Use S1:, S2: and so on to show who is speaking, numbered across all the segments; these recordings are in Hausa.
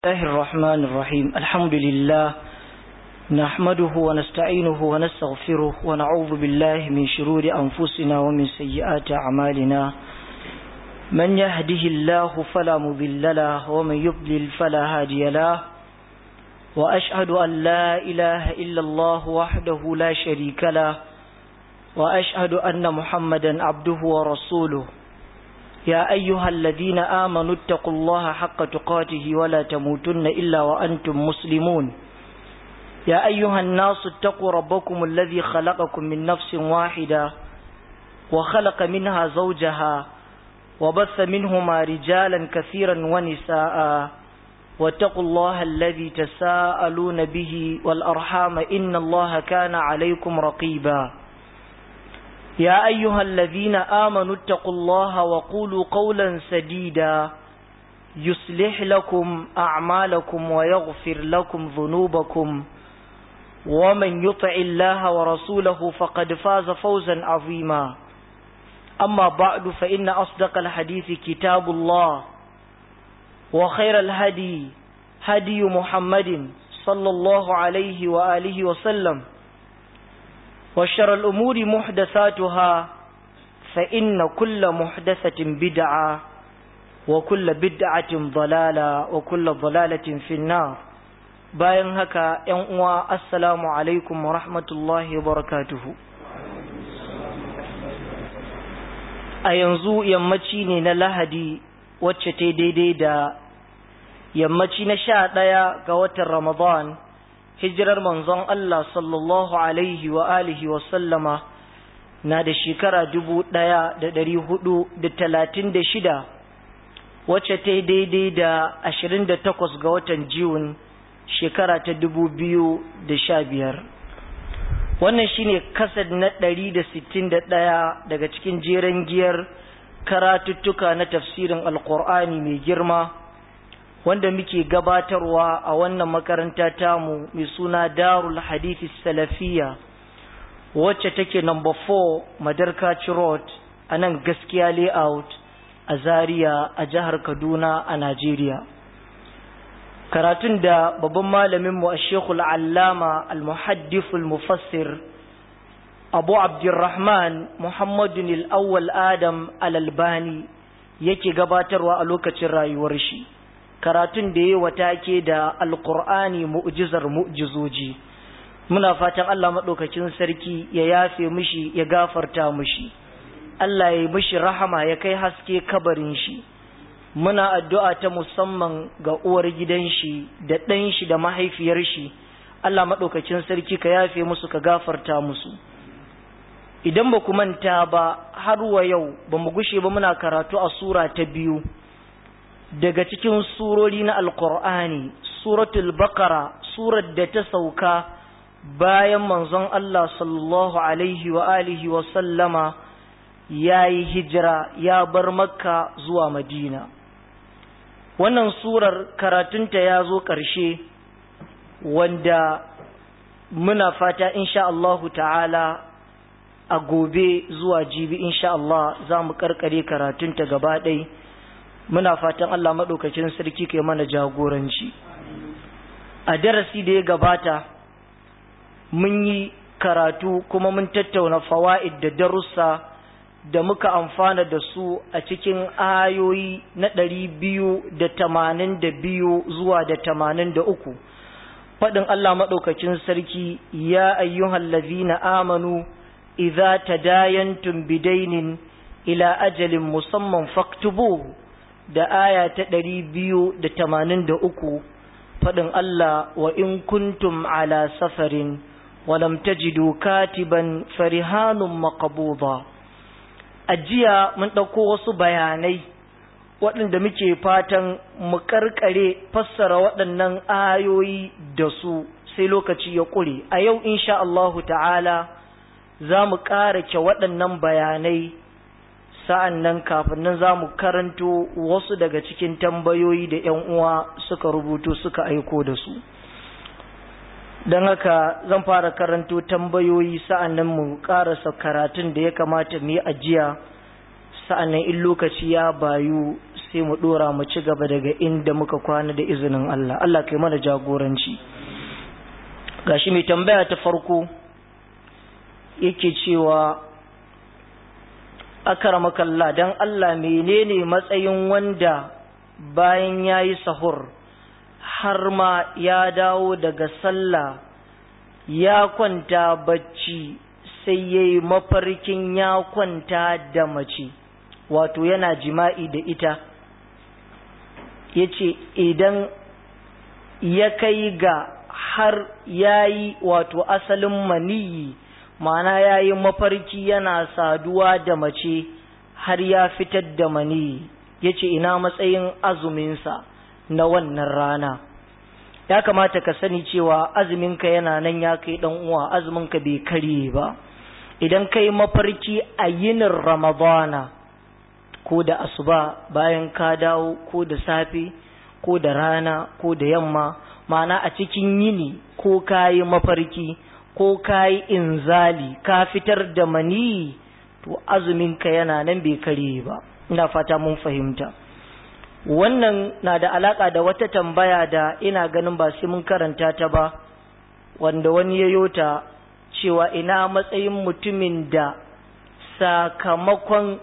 S1: الله الرحمن الرحيم الحمد لله نحمده ونستعينه ونستغفره ونعوذ بالله من شرور أنفسنا ومن سيئات أعمالنا من يهده الله فلا مضل له ومن يضلل فلا هادي له وأشهد أن لا إله إلا الله وحده لا شريك له وأشهد أن محمدا عبده ورسوله يا أيها الذين آمنوا اتقوا الله حق تقاته ولا تموتن إلا وأنتم مسلمون يا أيها الناس اتقوا ربكم الذي خلقكم من نفس واحدة وخلق منها زوجها وبث منهما رجالا كثيرا ونساء واتقوا الله الذي تساءلون به والأرحام إن الله كان عليكم رقيبا يا أيها الذين آمنوا اتقوا الله وقولوا قولا سديدا يصلح لكم أعمالكم ويغفر لكم ذنوبكم ومن يطع الله ورسوله فقد فاز فوزا عظيما أما بعد فإن أصدق الحديث كتاب الله وخير الهدي هدي محمد صلى الله عليه وآله وسلم وشر الأمور محدثاتها فإن كل محدثة بدعة وكل بدعة ضلالة وكل ضلالة في النار bayan haka ‘yan uwa assalamu alaikum wa rahmatullahi wa barakatuhu a yanzu yammaci ne na lahadi wacce ta daidai da yammaci na sha ɗaya ga watan ramadan hijirar manzon Allah sallallahu alaihi wa alihi wa sallama na da shekara dubu ɗaya da ɗari hudu da talatin da shida wacce ta yi daidai da ashirin da takwas ga watan jiun shekara ta dubu biyu da sha biyar wannan shine kasad na ɗari da sittin da ɗaya daga cikin jeren giyar karatuttuka na tafsirin alkur'ani mai girma wanda muke gabatarwa a wannan makaranta tamu mai suna darul hadithi salafiya wacce take number 4 madarkaci road a nan gaskiya layout a zaria a jihar kaduna a najeriya karatun da babban malaminmu a shekul allama al-muhaddiful mufassir abu abdurrahman muhammadun al-awwal adam al-albani yake gabatarwa a lokacin rayuwar shi karatun da ya wata ke da alkur'ani mu'jizar mu'jizoji muna fatan Allah maɗaukacin sarki ya yafe mishi ya gafarta mishi Allah ya yi mishi rahama ya kai haske kabarin shi muna addu'a ta musamman ga uwar gidan shi da ɗan shi da mahaifiyar shi Allah maɗaukacin sarki ka yafe musu ka gafarta musu idan ba ku manta ba har wa yau ba mu gushe ba muna karatu a sura ta biyu daga cikin surori na alkur'ani suratul bakara surar da ta sauka bayan manzon Allah sallallahu alaihi wa alihi wa sallama ya yi hijira ya bar makka zuwa madina wannan surar karatunta ya zo ƙarshe wanda muna fata insha Allahu ta'ala a gobe zuwa jibi insha Allah za mu karkare karatunta gaba ɗaya muna fatan Allah maɗaukacin sarki kai mana jagoranci a darasi da ya gabata mun yi karatu kuma mun tattauna fawa'id da darussa da muka amfana da su a cikin ayoyi na ɗari biyu da tamanin da biyu zuwa da tamanin da uku faɗin Allah maɗaukacin sarki ya ayyuhan lazina amanu idza tadayantum bidainin ila ajalin musamman faktubuhu da aya ta ɗari biyu da tamanin da uku faɗin Allah wa in kuntum ala safarin walam tajidu katiban farihanun maqbuda ajiya mun ɗauko wasu bayanai waɗanda muke fatan mu ƙarƙare fassara waɗannan ayoyi da su sai lokaci ya ƙure a yau insha Allahu ta'ala za mu ƙarace waɗannan bayanai sa'an nan kafin nan za mu karanto wasu daga cikin tambayoyi da ‘yan uwa suka rubutu suka aiko da su. Don haka zan fara karanto tambayoyi sa'an nan mu ƙarasa karatun da ya kamata mu yi ajiya sa'an nan in lokaci ya bayu sai mu dora mu ci gaba daga inda muka kwana da izinin Allah Allah kai mana jagoranci gashi mai tambaya ta farko yake cewa akaramakalla dan Allah menene matsayin wanda bayan yayi sahur har ma ya dawo daga sallah ya kwanta bacci sai yayi mafarkin ya kwanta da mace wato yana jima'i da ita ya ce idan ya kai ga har ya yi wato asalin maniyi ma'ana ya yi mafarki yana saduwa da mace har ya fitar da maniyi ya ce ina matsayin azuminsa na wannan rana ya kamata ka sani cewa azuminka yana nan ya kai ɗan uwa azuminka bai karye ba idan ka yi mafarki a yinin ramadana ko da asuba bayan ka dawo ko da safe ko da rana ko da yamma ma'ana a cikin yini ko ka yi mafarki ko ka yi inzali ka fitar da mani to azuminka yana nan bai kare ba ina fata mun fahimta wannan na da alaka da wata tambaya da ina ganin ba sai mun karanta ta ba wanda wani ya yota cewa ina matsayin mutumin da sakamakon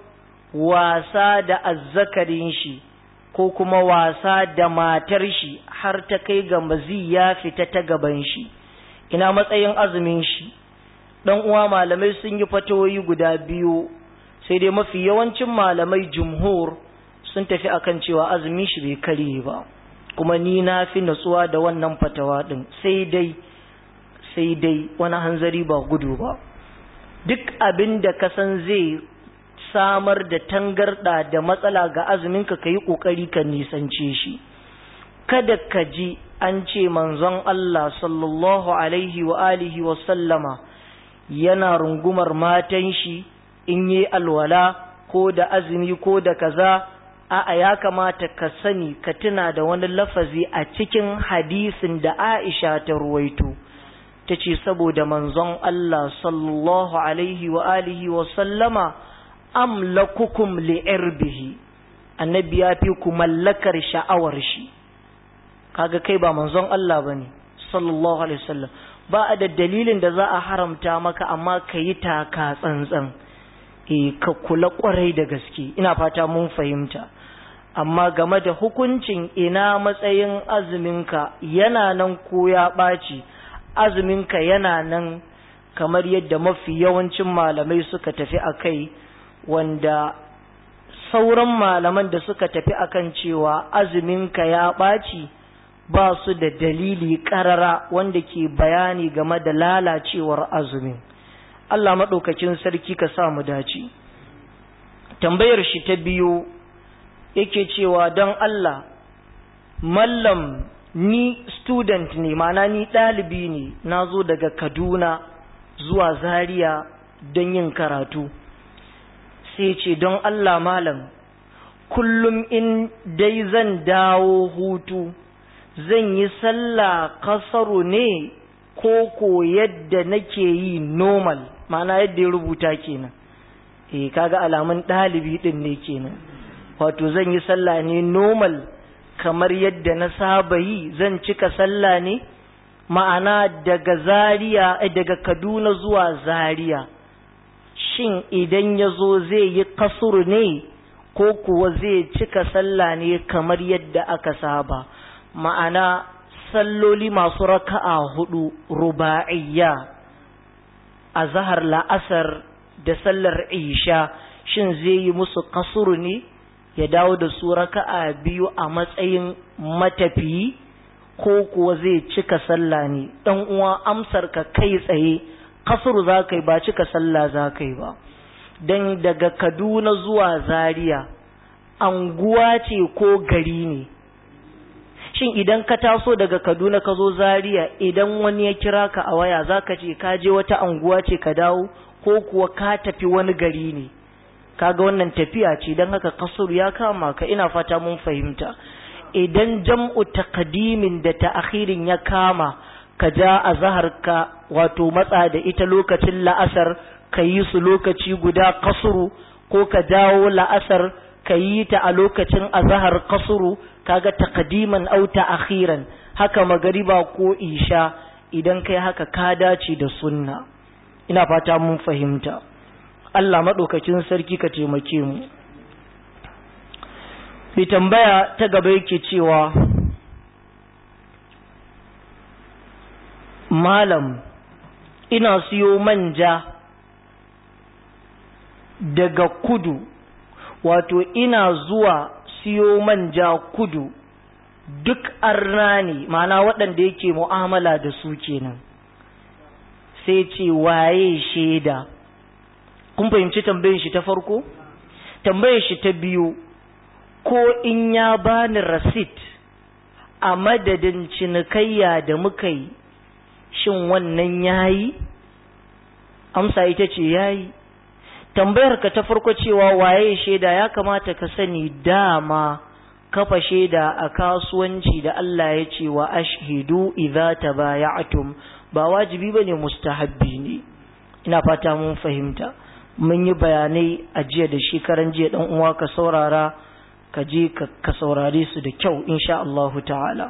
S1: wasa da azzakarin shi ko kuma wasa da matar shi har ta kai ga mazi ya fita ta gaban shi ina matsayin azumin shi dan uwa malamai sun yi fatawoyi guda biyu sai dai mafi yawancin malamai jumhur sun tafi akan cewa azumin shi bai kare ba kuma ni na fi natsuwa da wannan fatawa din sai dai sai dai wani hanzari ba gudu ba duk abin da ka san zai samar da tangarda da matsala ga azuminka ka yi ƙoƙari ka nisance shi kada ka ji an ce manzon Allah sallallahu alaihi wa alihi wa sallama yana rungumar matan shi in yi alwala ko da azumi ko da kaza a'a ya kamata ka sani ka tuna da wani lafazi a cikin hadisin da Aisha ta ruwaito ta ce saboda manzon Allah sallallahu alaihi wa alihi wa sallama amlakukum li'irbihi annabi ya fi ku mallakar sha'awar shi kaga kai ba manzon Allah bane sallallahu alaihi wasallam ba a da dalilin da za a haramta maka amma ka yi taka tsantsan eh ka kula kwarai da gaske ina fata mun fahimta amma game da hukuncin ina matsayin azuminka yana nan ko ya ɓaci azuminka yana nan kamar yadda mafi yawancin malamai suka tafi a kai wanda sauran malaman da suka tafi akan cewa azuminka ya ɓaci ba su da dalili ƙarara wanda ke bayani game da lalacewar azumin Allah maɗaukakin sarki ka sa mu dace tambayar shi ta biyu yake cewa don Allah mallam ni student ne mana ni ɗalibi ne na zo daga Kaduna zuwa Zaria don yin karatu sai ce don Allah malam kullum in dai zan dawo hutu zan yi sallah kasaru ne ko ko yadda nake yi normal mana yadda ya rubuta kenan eh kaga alamun ɗalibi ɗin ne kenan wato zan yi sallah ne normal kamar yadda na saba yi zan cika sallah ne ma'ana daga zaria daga kaduna zuwa zaria shin idan ya zo zai yi kasuru ne ko kuwa zai cika sallah ne kamar yadda aka saba ma'ana salloli masu raka'a hudu ruba'iyya a zahar la'asar da sallar isha shin zai yi musu kasuru ne ya dawo da su raka'a biyu a matsayin matafiyi ko kuwa zai cika sallah ne dan uwa amsar ka kai tsaye kasuru za ka yi ba cika sallah za ka yi ba don daga kaduna zuwa zaria anguwa ce ko gari ne shin idan ka taso daga kaduna ka zo zaria idan wani ya kira ka a waya za ka ce ka je wata anguwa ce ka dawo ko kuwa ka tafi wani gari ne kaga wannan tafiya ce don haka kasuru ya kama ka ina fata mun fahimta idan jam'u taqdimin da ta'akhirin ya kama ka ja a ka wato matsa da ita lokacin la'asar ka yi su lokaci guda kasuru ko ka jawo la'asar ka yi ta a lokacin azahar kasuru kaga taqdiman aw ta'khiran haka magariba ko isha idan kai haka ka dace da sunna ina fata mun fahimta Allah madaukakin sarki ka taimake mu mai tambaya ta gaba yake cewa malam ina siyo manja daga kudu wato ina zuwa siyo manja kudu duk arna ne mana waɗanda yake mu'amala da su kenan sai ce waye shaida kun fahimci tambayin shi ta farko tambayin shi ta biyu ko in ya bani rasit a madadin cinikayya da muka yi shin wannan yayi amsa ita ce yayi tambayar ka ta farko cewa waye shaida ya kamata ka sani dama kafa shaida a kasuwanci da Allah ya ce wa ashhidu idza tabaya'tum ba wajibi bane mustahabbi ne ina fata mun fahimta mun yi bayanai a jiya da shekaran jiya dan uwa ka saurara ka je ka saurare su da kyau insha Allah ta'ala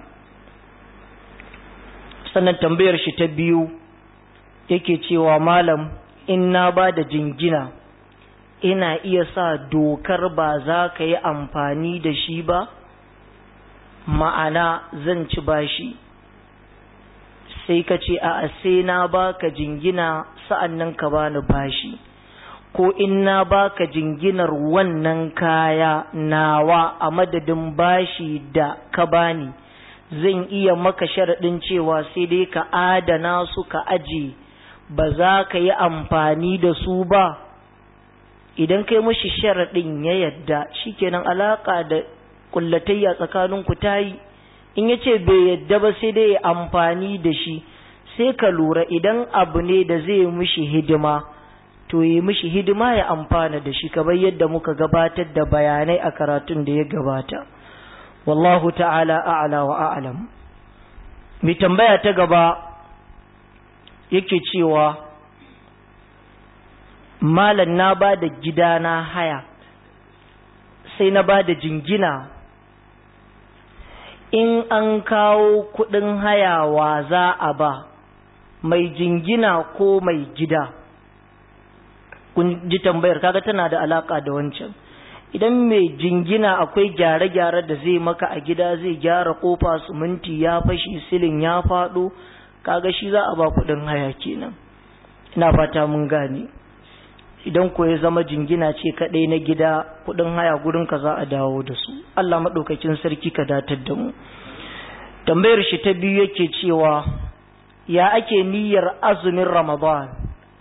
S1: sannan tambayar shi ta biyu yake cewa malam in na ba da jingina ina iya sa dokar ba za ka yi amfani da shi ba ma'ana zan ci bashi sai ka ce a sai na baka jingina sa'an nan ka bani bashi ko in na baka jinginar wannan kaya nawa a madadin bashi da ka bani zan iya maka sharaɗin cewa sai dai ka adana su ka aje ba za ka yi amfani da su ba idan kai mashi sharaɗin ya yadda shikenan alaƙa da kullatayya tsakaninku ta yi in ya ce bai yadda ba sai dai ya amfani da shi sai ka lura idan abu ne da zai mishi hidima to yi mishi hidima ya amfana da shi kamar yadda muka gabatar da bayanai a karatun da ya gabata wallahu ta'ala a'la wa a'lam mai tambaya ta gaba yake cewa malam na ba da gidana haya sai na ba da jingina in an kawo kudin hayawa za a ba mai jingina ko mai gida kun ji tambayar kaga tana da alaka da wancan idan mai jingina akwai gyare-gyare da zai maka a gida zai gyara kofa suminti ya fashi silin ya faɗo kaga shi za a ba kudin haya kenan ina fata mun gane idan ko ya zama jingina ce kaɗai na gida kudin haya gurin ka za a dawo da su Allah maɗaukakin sarki ka datar da mu tambayar shi ta biyu yake cewa ya ake niyyar azumin ramadan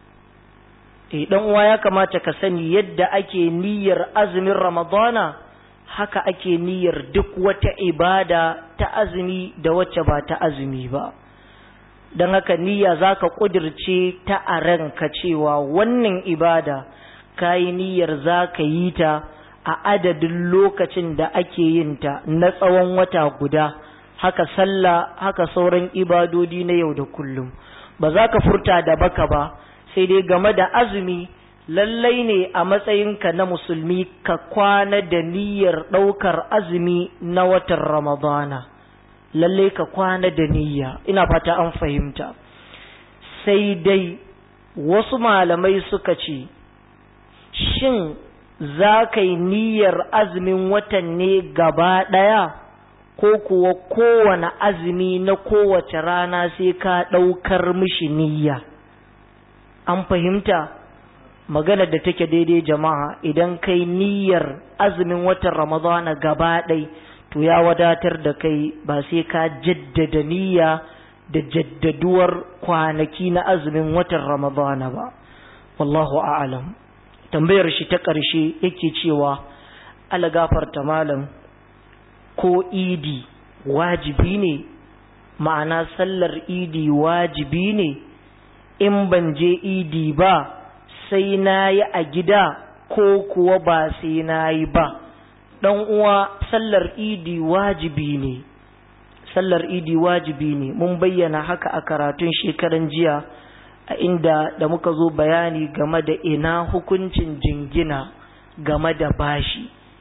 S1: eh dan uwa ya kamata ka sani yadda ake niyyar azumin ramadana haka ake niyyar duk wata ibada ta azumi da wacce ba ta azumi ba don haka niyya za ka ƙudirce ta a ranka cewa wannan ibada ka yi niyyar za ka yi ta a adadin lokacin da ake yin ta na tsawon wata guda haka sallah haka sauran ibadodi na yau da kullum ba za ka furta da baka ba sai dai game da azumi lallai ne a matsayinka na musulmi ka kwana da niyyar ɗaukar azumi na watan ramadana lalle ka kwana da niyya ina fata an fahimta sai dai wasu malamai suka ce shin za ka yi niyyar azumin watan ne gaba ɗaya ko kuwa kowane azumi na kowace rana sai ka ɗaukar mishi niyya an fahimta magana da take daidai jama'a idan kai niyyar azumin watan ramadana gaba ɗaya to ya wadatar da kai ba sai ka jaddada niyya da jaddaduwar kwanaki na azumin watan ramadana ba wallahu a'lam tambayar shi ta ƙarshe yake cewa ala gafarta malam ko idi wajibi ne ma'ana sallar idi wajibi ne in ban je idi ba sai na yi a gida ko kuwa ba sai na yi ba ɗan uwa sallar idi wajibi ne sallar idi wajibi ne mun bayyana haka a karatun shekaran jiya a inda da muka zo bayani game da ina hukuncin jingina game da bashi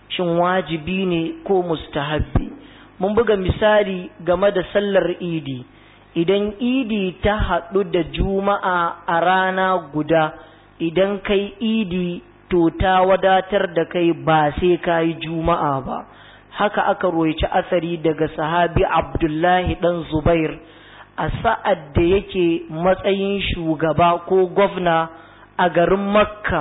S1: shin wajibi ne ko mustahabbi mun buga misali game da sallar idi idan idi ta haɗu da juma'a a rana guda idan kai idi to ta wadatar da kai ba sai ka yi juma'a ba haka aka roici asari daga sahabi abdullahi ɗan zubair a sa'ad da yake matsayin shugaba ko gwamna a garin makka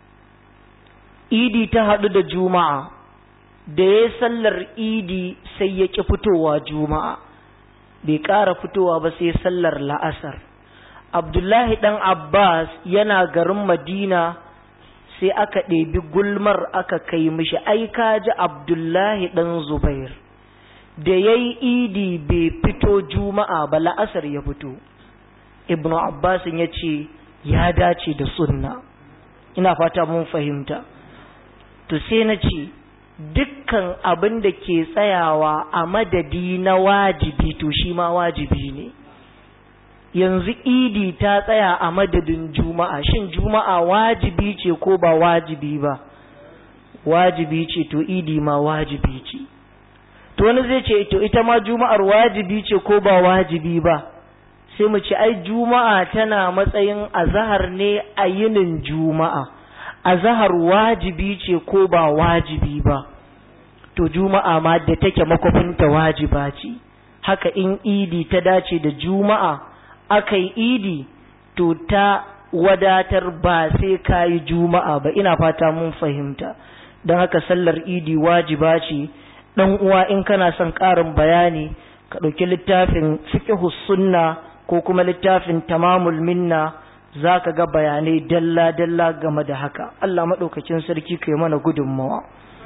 S1: idi ta haɗu da juma'a da ya sallar idi sai ya ƙi fitowa juma'a bai ƙara fitowa ba sai sallar la'asar abdullahi ɗan abbas yana garin madina sai aka ɗebi gulmar aka kai mishi ai ka ji abdullahi ɗan zubair da ya yi idi bai fito juma'a ba la'asar ya fito ibnu abbas ya ce ya dace da sunna ina fata mun fahimta to sai na ce dukkan abin da ke tsayawa a madadi na wajibi to shi ma wajibi ne yanzu idi ta tsaya a madadin juma'a shin juma'a wajibi ce ko ba wajibi ba wajibi ce to idi ma wajibi ce to wani zai ce to ita ma juma'ar wajibi ce ko ba wajibi ba sai mu ce ai juma'a tana matsayin azahar ne a yinin juma'a azahar wajibi ce ko ba wajibi ba to juma'a ma da take makwafinta wajiba ce haka in idi ta dace da juma'a aka yi idi to ta wadatar ba sai ka yi juma'a ba ina fata mun fahimta don haka sallar idi wajiba ce ɗan uwa in kana son ƙarin bayani ka ɗauki littafin fiqhus sunna ko kuma littafin tamamul minna za ka ga bayanai dalla-dalla game da haka Allah maɗaukakin sarki ka yi mana gudunmawa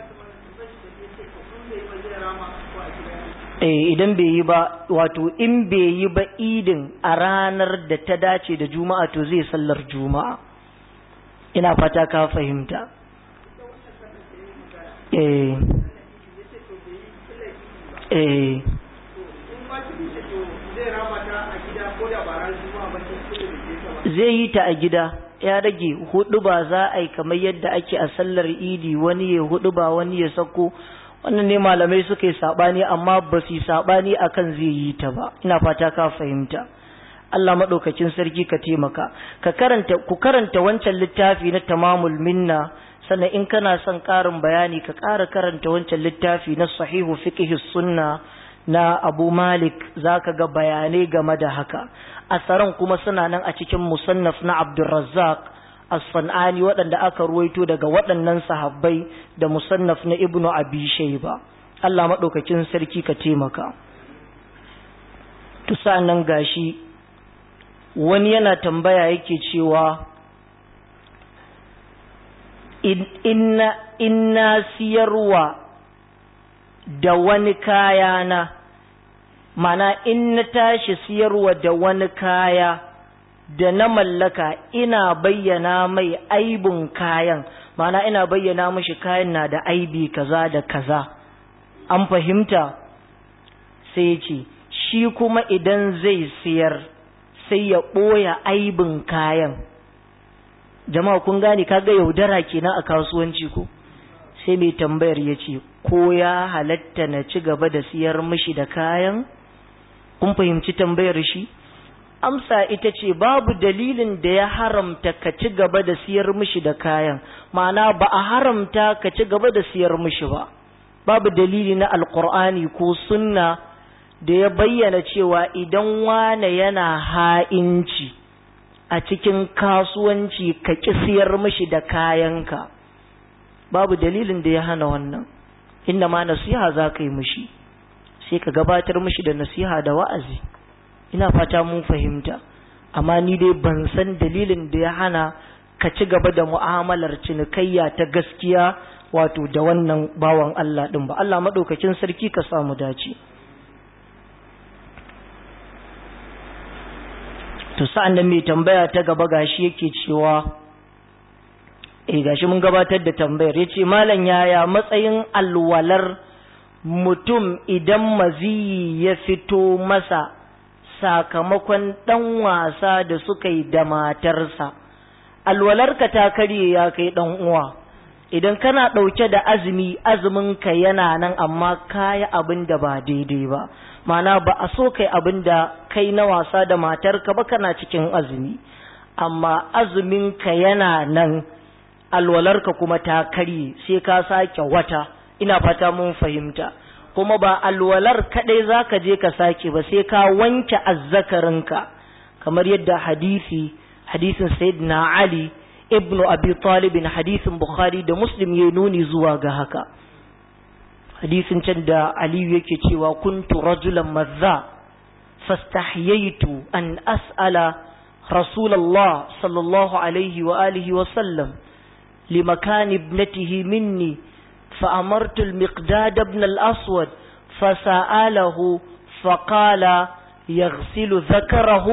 S1: eh idan bai yi ba wato in bai yi ba idin a ranar da ta dace da juma'a to zai sallar juma'a ina fata ka fahimta eh eh zai yi ta a gida ya rage hudu ba za a yi kamar yadda ake a sallar idi wani ya hudu ba wani ya sako wannan ne malamai suka yi sabani amma ba su yi sabani akan zai yi ta ba ina fata ka fahimta Allah maɗaukakin sarki ka taimaka ka karanta ku karanta wancan littafi na tamamul minna sannan in kana son ƙarin bayani ka ƙara karanta wancan littafi na sahihu fiqh sunna na Abu Malik zaka ga bayanai game da haka asaran kuma suna nan a cikin musannaf na Abdurrazzaq as-Sanani waɗanda aka ruwaito daga waɗannan sahabbai da musannaf na Ibnu Abi Shayba Allah madaukakin sarki ka taimaka to nan gashi wani yana tambaya yake cewa inna inna siyarwa da wani kaya na mana in na tashi siyarwa da wani kaya da na mallaka ina bayyana mai aibun kayan mana ina bayyana mashi kayan na da aibi kaza da kaza an fahimta sai ce shi kuma idan zai siyar sai ya ɓoya aibin kayan jama'a kun gane kaga yaudara kenan a kasuwanci ko sai mai tambayar ya ce ko ya halatta na ci gaba da siyar mishi da kayan kun fahimci tambayar shi amsa ita ce babu dalilin da ya haramta ka ci gaba da siyar mishi da kayan ma'ana ba a haramta ka ci gaba da siyar mishi ba babu dalili na alkur'ani ko sunna da ya bayyana cewa idan wane yana ha'inci a cikin kasuwanci ka ƙi siyar mishi da kayanka babu dalilin da ya hana wannan inda ma nasiha za ka yi mishi sai ka gabatar mishi da nasiha da wa'azi ina fata mun fahimta amma ni dai ban san dalilin da ya hana ka ci gaba da mu'amalar cinikayya ta gaskiya wato da wannan bawan Allah ɗin ba Allah maɗaukakin sarki ka samu dace to sa'an da mai tambaya ta gaba gashi yake cewa eh gashi mun gabatar da tambayar yace malam yaya matsayin alwalar mutum idan maziyi ya fito masa sakamakon dan wasa da suka yi da matarsa alwalarka ta karye ya kai dan uwa idan kana ɗauke da azumi azuminka yana nan amma kayi abin da ba daidai ba mana ba a so kai abin da kai na wasa da matarka ba kana cikin azumi amma azuminka yana nan alwalarka kuma ta karye sai ka sake wata ina fata mun fahimta kuma ba alwalar kadai zaka je ka sake ba sai ka wanke azzakarinka kamar yadda hadisi hadisin sayyidina ali ibnu abi talib hadisin bukhari da muslim ya nuni zuwa ga haka hadisin can da aliyu yake cewa kuntu rajulan mazza fastahyaitu an as'ala rasulullah sallallahu alaihi wa alihi wa sallam limakan ibnatihi minni فأمرت المقداد بن الأسود فسأله فقال يغسل ذكره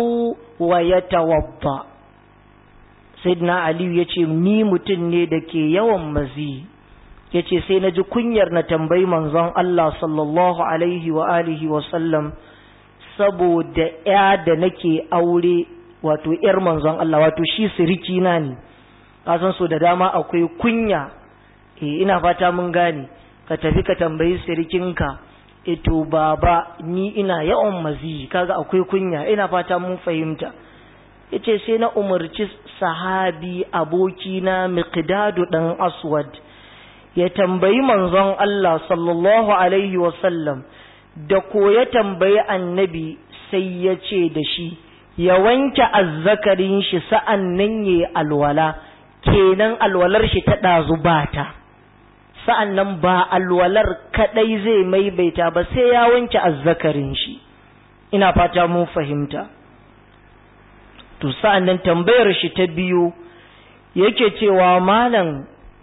S1: ويتوضأ سيدنا علي yace ni mutum ne da ke yawan mazi yace sai na ji kunyar na tambayi manzon Allah sallallahu alaihi wa alihi wa sallam saboda ya da nake aure wato yar manzon Allah wato shi siriki na ne kasan so da dama akwai kunya eh ina fata mun gane ka tafi ka tambayi sirikinka eto baba ni ina yawan mazi kaga akwai kunya ina fata mun fahimta yace sai na umarci sahabi abokina miqdadu dan aswad ya tambayi manzon Allah sallallahu alaihi wasallam da ko ya tambayi annabi sai ya ce da shi ya wanke azzakarin shi sa'an nan ya alwala kenan alwalar shi ta ɗazu bata sa'an nan ba alwalar kaɗai zai maimaita ba sai ya wanke azzakarin shi ina fata mun fahimta to sa'an nan tambayar shi ta biyu yake cewa malam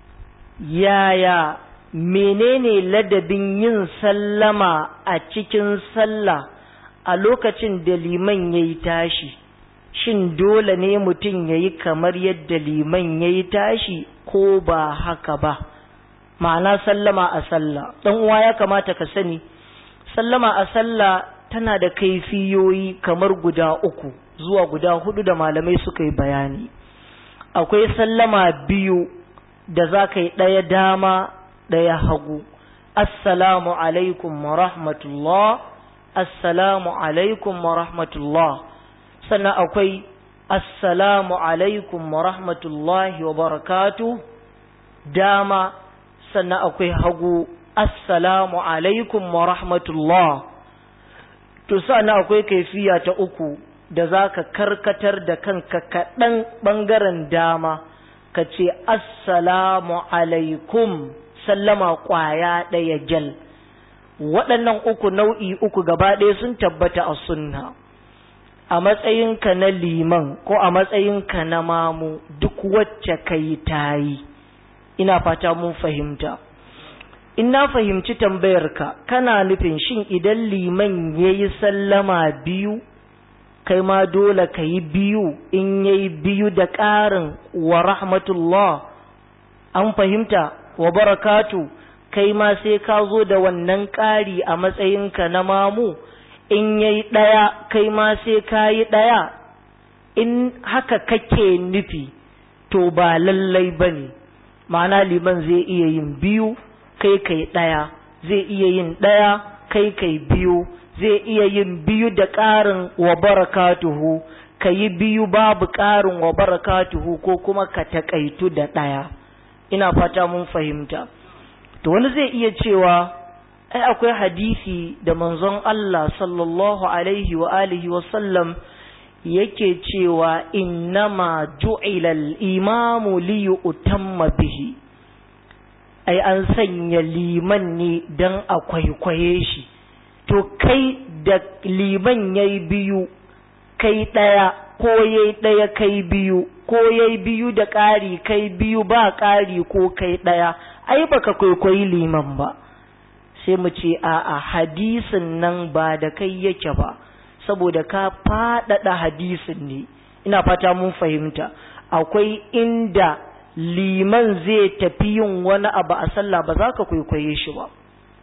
S1: yaya menene ladabin yin sallama a cikin sallah a lokacin da liman ya yi tashi shin dole ne mutum ya yi kamar yadda liman ya yi tashi ko ba haka ba ma'ana sallama a sallah ɗan uwa ya kamata ka sani sallama a sallah tana da kaifiyoyi kamar guda uku zuwa guda hudu da malamai suka yi bayani akwai sallama biyu da za ka yi ɗaya dama ɗaya hagu assalamu alaikum wa rahmatullah assalamu alaikum wa rahmatullah sannan akwai assalamu alaikum wa rahmatullahi wa barakatu dama sannan akwai hagu assalamu alaikum wa rahmatullah to sannan akwai kaifiya ta uku da za ka karkatar da kanka kaɗan ɓangaren dama ka ce assalamu alaikum sallama ƙwaya ɗaya jal waɗannan uku nau'i uku gaba ɗaya sun tabbata a sunna a matsayinka na liman ko a matsayinka na mamu duk wacce ka yi ta yi ina fata mun fahimta in na fahimci tambayarka kana nufin shin idan liman ya yi sallama biyu kai ma dole ka yi biyu in ya yi biyu da ƙarin wa rahmatullah an fahimta wa barakatu kai ma sai ka zo da wannan ƙari a matsayinka na mamu in ya yi ɗaya kai ma sai ka yi ɗaya in haka kake nufi to ba lallai ba ne ma'ana liman zai iya yin biyu kai kai ɗaya zai iya yin ɗaya kai kai biyu zai iya yin biyu da ƙarin wa barakatuhu ka yi biyu babu ƙarin wa barakatuhu ko kuma ka taƙaitu da ɗaya ina fata mun fahimta to wani zai iya cewa ai akwai hadisi da manzon Allah sallallahu alaihi wa alihi wa sallam yake cewa innama ju'ila al-imamu li yu'tamma bihi ai an sanya liman ne dan a kwaikwaye shi to kai da liman yayi biyu kai daya ko yayi daya kai biyu ko yayi biyu da ƙari kai biyu ba ƙari ko kai daya ai baka kwaikwayi liman ba sai mu ce a'a hadisin nan ba da kai yake ba saboda ka faɗaɗa hadisin ne ina fata mun fahimta akwai inda liman zai tafi yin wani abu a sallah ba za ka kwaikwaye shi ba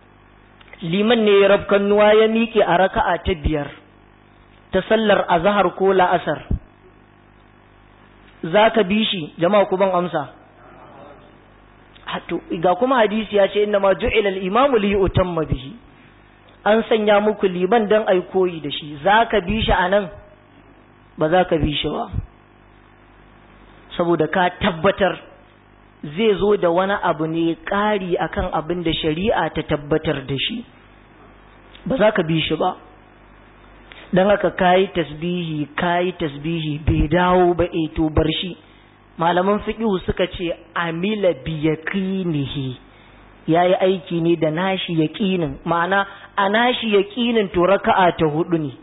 S1: liman ne ya rafkan nuwa ya miƙe a raka'a ta biyar ta sallar azahar ko la'asar za ka bi shi jama'a ku ban amsa ga kuma hadisi ya ce inna ma ju'ila al-imamu li yutamma bihi an sanya muku liman dan ai koyi da shi zaka bi shi anan ba za ka bi shi ba saboda ka tabbatar zai zo da wani abu ne ƙari akan abin da shari'a ta tabbatar da shi ba za ka bi shi ba don haka kayi tasbihi kayi tasbihi bai dawo ba e to bar shi malaman fiqhu suka ce amila bi yaqinihi yayi aiki ne da nashi yaqinin ma'ana a nashi yaqinin to raka'a ta hudu ne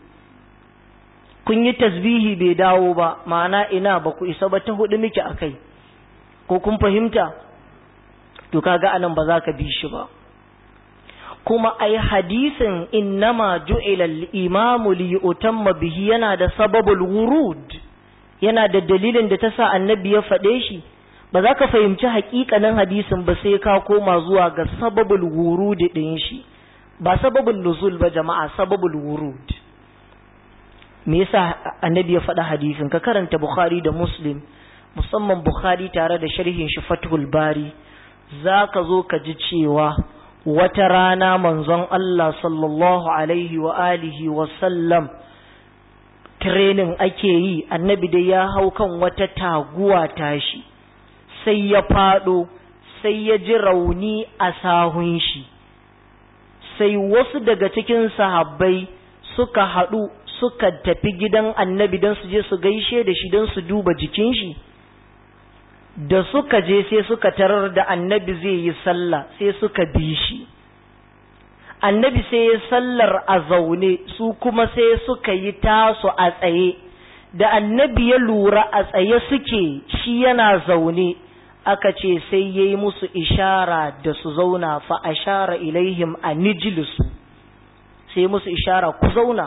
S1: kun yi tasbihi bai dawo ba ma'ana ina ba ku isa ba ta hudu miki akai ko kun fahimta to kaga anan ba za ka bi shi ba kuma ai hadisin innama ju'ila al-imamu li yutamma bihi yana da sababul wurud yana da dalilin da ta sa annabi ya faɗe shi ba za ka fahimci haƙiƙanin hadisin ba sai ka koma zuwa ga sababul wurud ɗin shi ba sababul nuzul ba jama'a sababul wurud me yasa annabi ya faɗa hadisin ka karanta bukhari da muslim musamman bukhari tare da sharhin shi fathul bari za ka zo ka ji cewa wata rana manzon Allah sallallahu alaihi wa alihi wa sallam training ake yi annabi da ya hau kan wata taguwa tashi sai ya fado sai ya ji rauni a sahun shi sai wasu daga cikin sahabbai suka haɗu suka tafi gidan annabi don su je su gaishe da shi don su duba jikin shi da suka je sai suka tarar da annabi zai yi sallah sai suka bi shi annabi sai ya sallar a zaune su kuma sai suka yi tasu a tsaye da annabi ya lura a tsaye suke shi yana zaune aka ce sai ya yi musu ishara da su zauna fa ashara ilaihim a nijilisu sai musu ishara ku zauna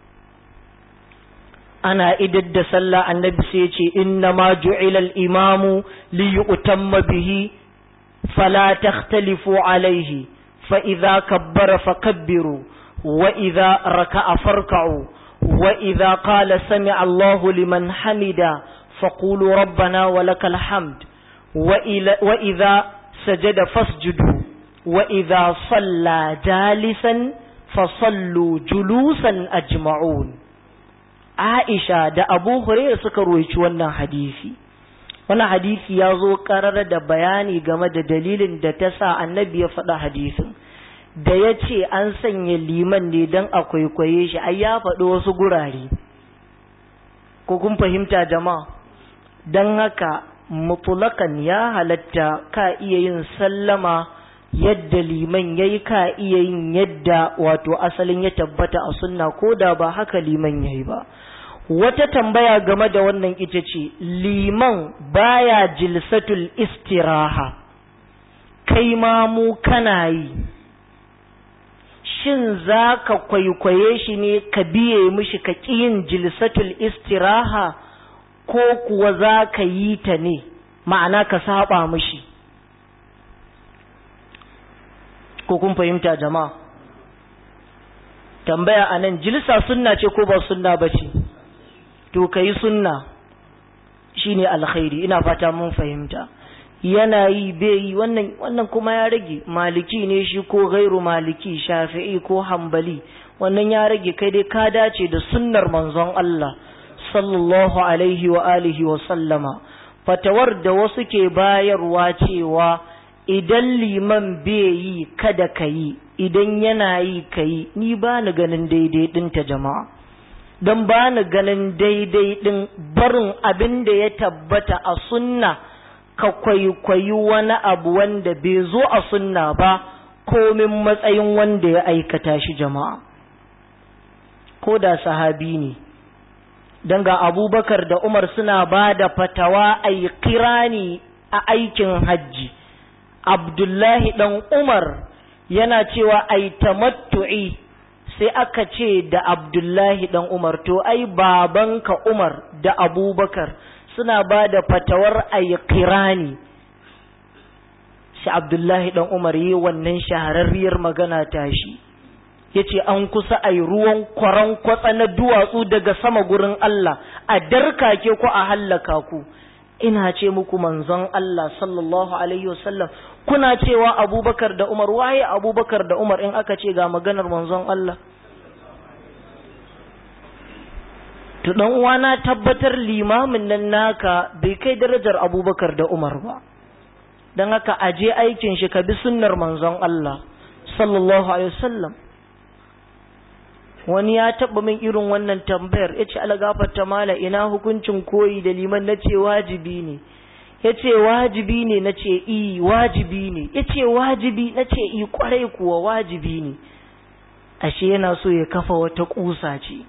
S1: ana idar da sallah annabi sai ce inna ma ju'ila al-imamu li yu'tamma bihi fala takhtalifu alayhi fa idza kabbara fakabbiru wa idza raka'a farka'u wa idza qala sami'a Allahu liman hamida faqulu rabbana wa lakal hamd wa idza sajada fasjudu wa idza salla jalisan fasallu julusan ajma'un Aisha da Abu Hurairah suka roici wannan hadisi. Wannan hadisi ya zo karar da bayani game da dalilin da ta sa annabi ya faɗa hadisin. Da ya ce an sanya liman ne don a kwaikwaye shi, ai ya faɗi wasu gurare. Ko kun fahimta jama'a? Don haka mutulakan ya halatta ka iya yin sallama yadda liman ya yi ka iya yin yadda wato asalin ya tabbata a sunna ko da ba haka liman ya yi ba. wata tambaya game da wannan ita ce liman baya jilsatul istiraha kai ma mu kana yi shin za ka kwaikwaye shi ne ka biye mishi ka ƙi yin jilsatul istiraha ko kuwa za ka yi ta ne ma'ana ka saba mishi ko kun fahimta jama'a tambaya anan jilsa sunna ce ko ba sunna ba ce to ka yi sunna shi ne alkhairi ina fata mun fahimta yana yi bai yi wannan wannan kuma ya rage maliki ne shi ko gairu maliki shafi'i ko hambali wannan ya rage kai dai ka dace da sunnar manzon Allah sallallahu alaihi wa alihi wa sallama fatawar da wasu ke bayarwa cewa idan liman bai yi kada ka yi idan yana yi ka yi ni ba ni ganin daidai ɗinta jama'a don ba ni ganin daidai ɗin barin abin da ya tabbata a sunna ka kwaikwayi wani abu wanda bai zo a sunna ba komin matsayin wanda ya aikata shi jama'a ko da sahabi ne don ga abubakar da umar suna ba da fatawa a yi kirani a aikin hajji abdullahi ɗan umar yana cewa a yi tamattu'i sai aka ce da abdullahi ɗan umar to ai babanka umar da abubakar suna ba da fatawar a yi kirani sai abdullahi ɗan umar yi wannan shahararriyar magana tashi ya ce an kusa a yi ruwan kwaran kwatsa na duwatsu daga sama gurin Allah a darkake ku a hallaka ku ina ce muku manzon Allah sallallahu alaihi wasallam kuna cewa abubakar da umar waye abubakar da umar in aka ce ga maganar manzon Allah to dan uwa na tabbatar limamin nan naka bai kai darajar abubakar da umar ba don haka aje aikin shi ka bi sunnar manzon Allah sallallahu alaihi wasallam wani ya taba min irin wannan tambayar yace algafarta mala ina hukuncin koyi da liman nace wajibi ne yace wajibi ne nace i wajibi ne yace wajibi nace i kwarai kuwa wajibi ne ashe yana so ya kafa wata kusa ce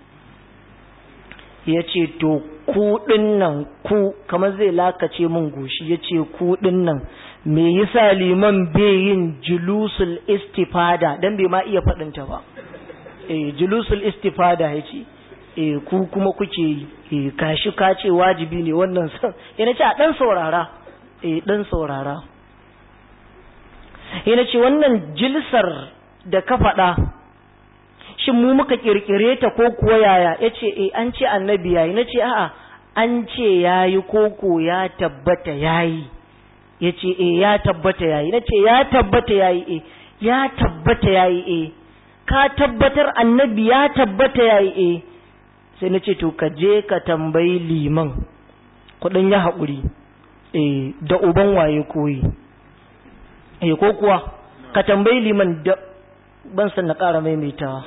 S1: yace to ku nan ku kamar zai lakace min goshi yace ku nan me yasa liman bai yin julusul istifada dan bai ma iya faɗinta ba eh julusul istifada yace eh ku kuma kuke yi eh kashi ka ce wajibi ne wannan san yana ce a dan saurara eh dan saurara yana ce wannan jilsar da ka faɗa shin mu muka kirkire ta ko kuwa yaya yace eh an ce annabi yayi nace a'a an ce yayi ko ko ya tabbata yayi yace eh ya tabbata yayi nace ya tabbata yayi eh ya tabbata yayi eh ka tabbatar annabi ya tabbata yayi eh sai na ce to ka je ka tambayi liman kudin ya haƙuri eh da uban waye koyi eh ko kuwa ka tambayi liman da ban san na ƙara maimaitawa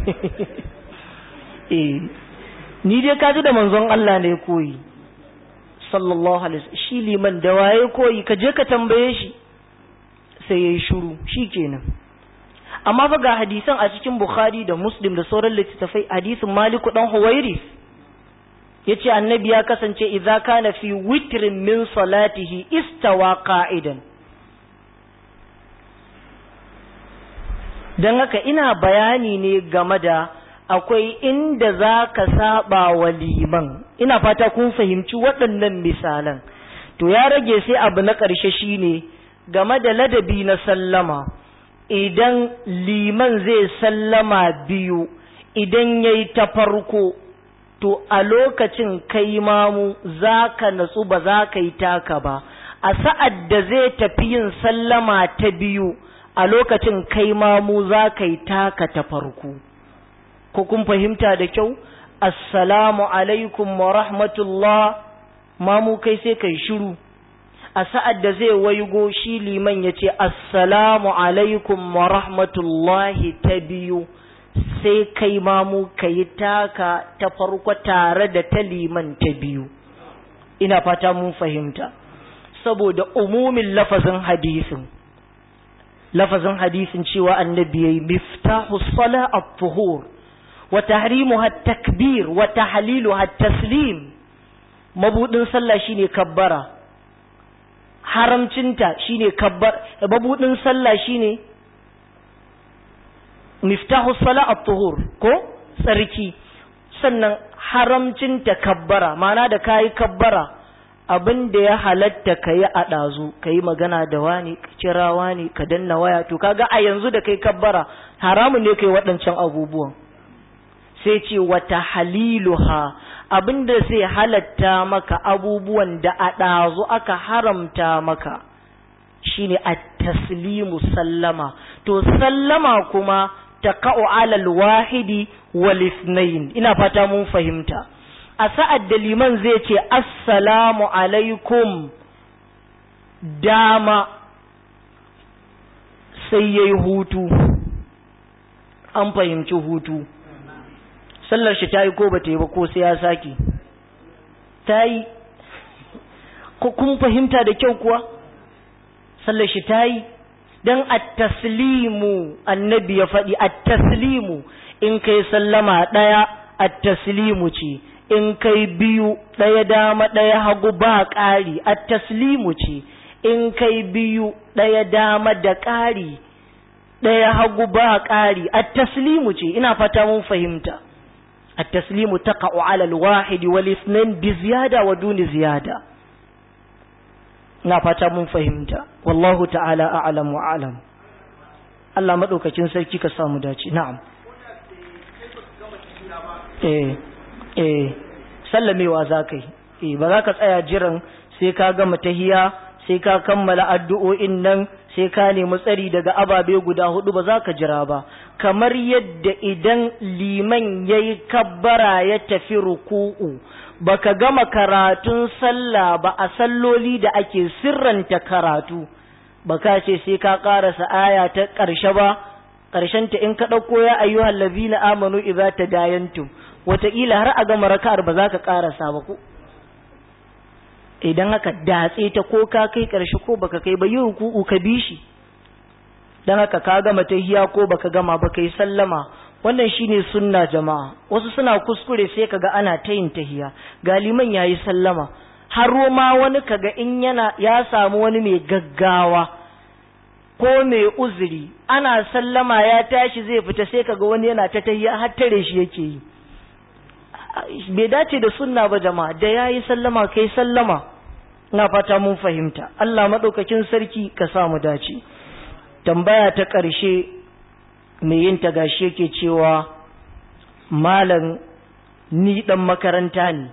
S1: eh ni dai ka ji da manzon Allah ne koyi sallallahu alaihi shi liman da waye koyi ka je ka tambaye shi sai yayi shiru shikenan amma fa ga hadisan a cikin Bukhari da Muslim da sauran littattafai hadisin Maliku dan Huwairis yace annabi ya kasance idza kana fi witrin min salatihi istawa qa'idan dan haka ina bayani ne game da akwai inda za ka saba wa liman ina fata kun fahimci waɗannan misalan to ya rage sai abu na ƙarshe shine game da ladabi na sallama idan liman zai sallama biyu idan ya yi ta farko to a lokacin kai mamu za ka natsu ba za ka yi taka ba a sa'ad da zai tafi yin sallama ta biyu a lokacin kai mamu za ka yi taka ta farko ko kun fahimta da kyau assalamu alaikum wa rahmatullah mamu kai sai kai shiru a sa'ad da zai waigo shi liman ya ce assalamu alaikum wa rahmatullahi ta biyu sai kai mamu ka yi taka ta farko tare da ta liman ta biyu ina fata mun fahimta saboda umumin lafazin hadisin lafazin hadisin cewa annabi yayi miftahu sala at-tuhur wa tahrimuha at-takbir wa tahliluha at-taslim mabudin sallah shine kabbara haramcinta shine kabbar mabudin sallah shine miftahu sala at-tuhur ko tsarki sannan haramcinta kabbara ma'ana da kayi kabbara abin da ya halatta ka yi a ɗazu ka yi magana da wani ka kira wani ka danna waya to kaga a yanzu da kai kabbara haramun ne kai waɗancan abubuwan sai ce wata haliluha abin da zai halatta maka abubuwan da a ɗazu aka haramta maka shine a taslimu sallama to sallama kuma ta ka'u alal wahidi wal ina fata mun fahimta a sa'ad da liman zai ce assalamu alaikum dama sai ya yi hutu an fahimci hutu sallar shi ta yi ko ba ta yi ba ko sai ya sake ta yi ko kun fahimta da kyau kuwa sallar shi ta yi don at-taslimu annabi ya faɗi at-taslimu in kai sallama ɗaya at-taslimu ce in kai biyu ɗaya dama ɗaya hagu ba ƙari a taslimu ce in kai biyu ɗaya dama da ƙari ɗaya hagu ba ƙari a taslimu ce ina fata mun fahimta a taslimu ta alal wahidi wal isnan bi ziyada wa duni ziyada ina fata mun fahimta wallahu ta'ala a'lam wa a'lam Allah madaukakin sarki ka samu dace na'am eh eh sallamewa za ka yi ba za ka tsaya jiran sai ka gama tahiya sai ka kammala addu'o'in nan sai ka nemi tsari daga ababe guda hudu ba za ka jira ba kamar yadda idan liman ya yi kabbara ya tafi ruku'u baka gama karatun sallah ba a salloli da ake sirranta karatu baka ce sai ka karasa aya ta ƙarshe ba ƙarshenta in ka ɗauko ya ayyuhal lazina amanu idza tadayantum wataƙila har a gama raka'ar ba za ka karasa ba ko idan haka datse ta ko ka kai ƙarshe ko baka kai ba yi ruku'u ka bi shi dan haka ka gama tahiya ko baka gama ba kai sallama wannan shine sunna jama'a wasu suna kuskure sai kaga ana ta yin tahiya galiman yayi sallama har ma wani kaga in yana ya samu wani mai gaggawa ko mai uzuri ana sallama ya tashi zai fita sai kaga wani yana ta tahiya har tare shi yake yi bai dace da sunna ba jama'a da yayi sallama kai sallama ina fata mun fahimta Allah madaukakin sarki ka sa mu dace tambaya ta ƙarshe mai yin ta gashi yake cewa malam ni dan makaranta ne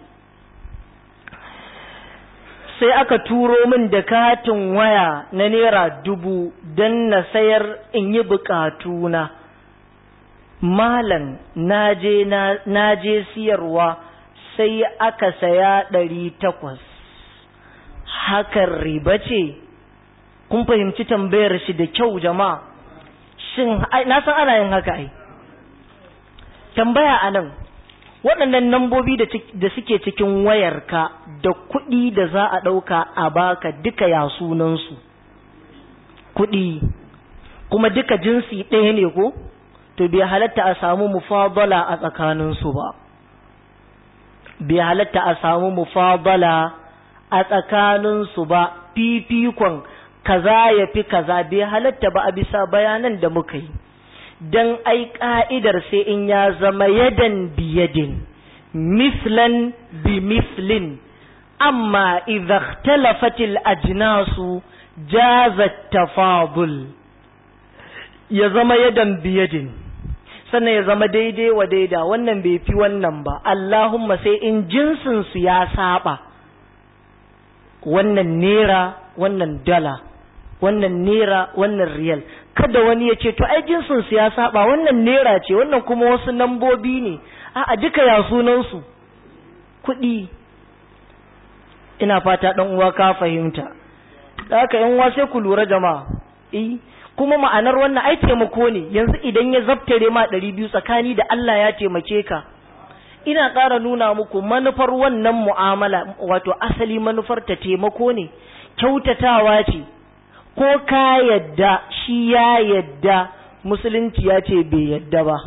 S1: sai aka turo min da katin waya na naira dubu don na sayar in yi bukatuna malam na je siyarwa sai aka saya ɗari takwas hakan riba ce kun fahimci tambayar shi da kyau jama'a shin na san ana yin haka ai tambaya a nan waɗannan nambobi da suke cikin wayarka da kuɗi da za a ɗauka a baka duka ya sunansu kuɗi kuma duka jinsi ɗaya ne ko to bai halatta a samu mufadala a tsakaninsu ba bai halatta a samu mufadala a tsakaninsu ba fifikon kaza ya fi kaza bai halatta ba a bisa bayanan da muka yi don ai ka'idar sai in ya zama yadan biyadin mislan bi mislin amma idza ikhtalafatil ajnasu jazat tafadul ya zama yadan biyadin sannan ya zama daidai wa daida wannan bai fi wannan ba Allahumma sai in jinsin su ya saba wannan nera wannan dala wannan nera wannan riyal kada wani ya ce to ai jinsin su ya saba wannan nera ce wannan kuma wasu nambobi ne a duka ya sunan su kuɗi ina fata dan uwa ka fahimta da haka yan uwa sai ku lura jama'a eh kuma ma'anar wannan ai taimako ne yanzu idan ya zabtare ma ɗari biyu tsakani da Allah ya taimake ka ina ƙara nuna muku manufar wannan mu'amala wato asali manufar ta taimako ne kyautatawa ce ko ka yadda shi ya yadda musulunci ya ce bai yadda ba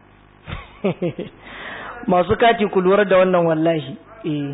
S1: masu kati ku lura da wannan wallahi eh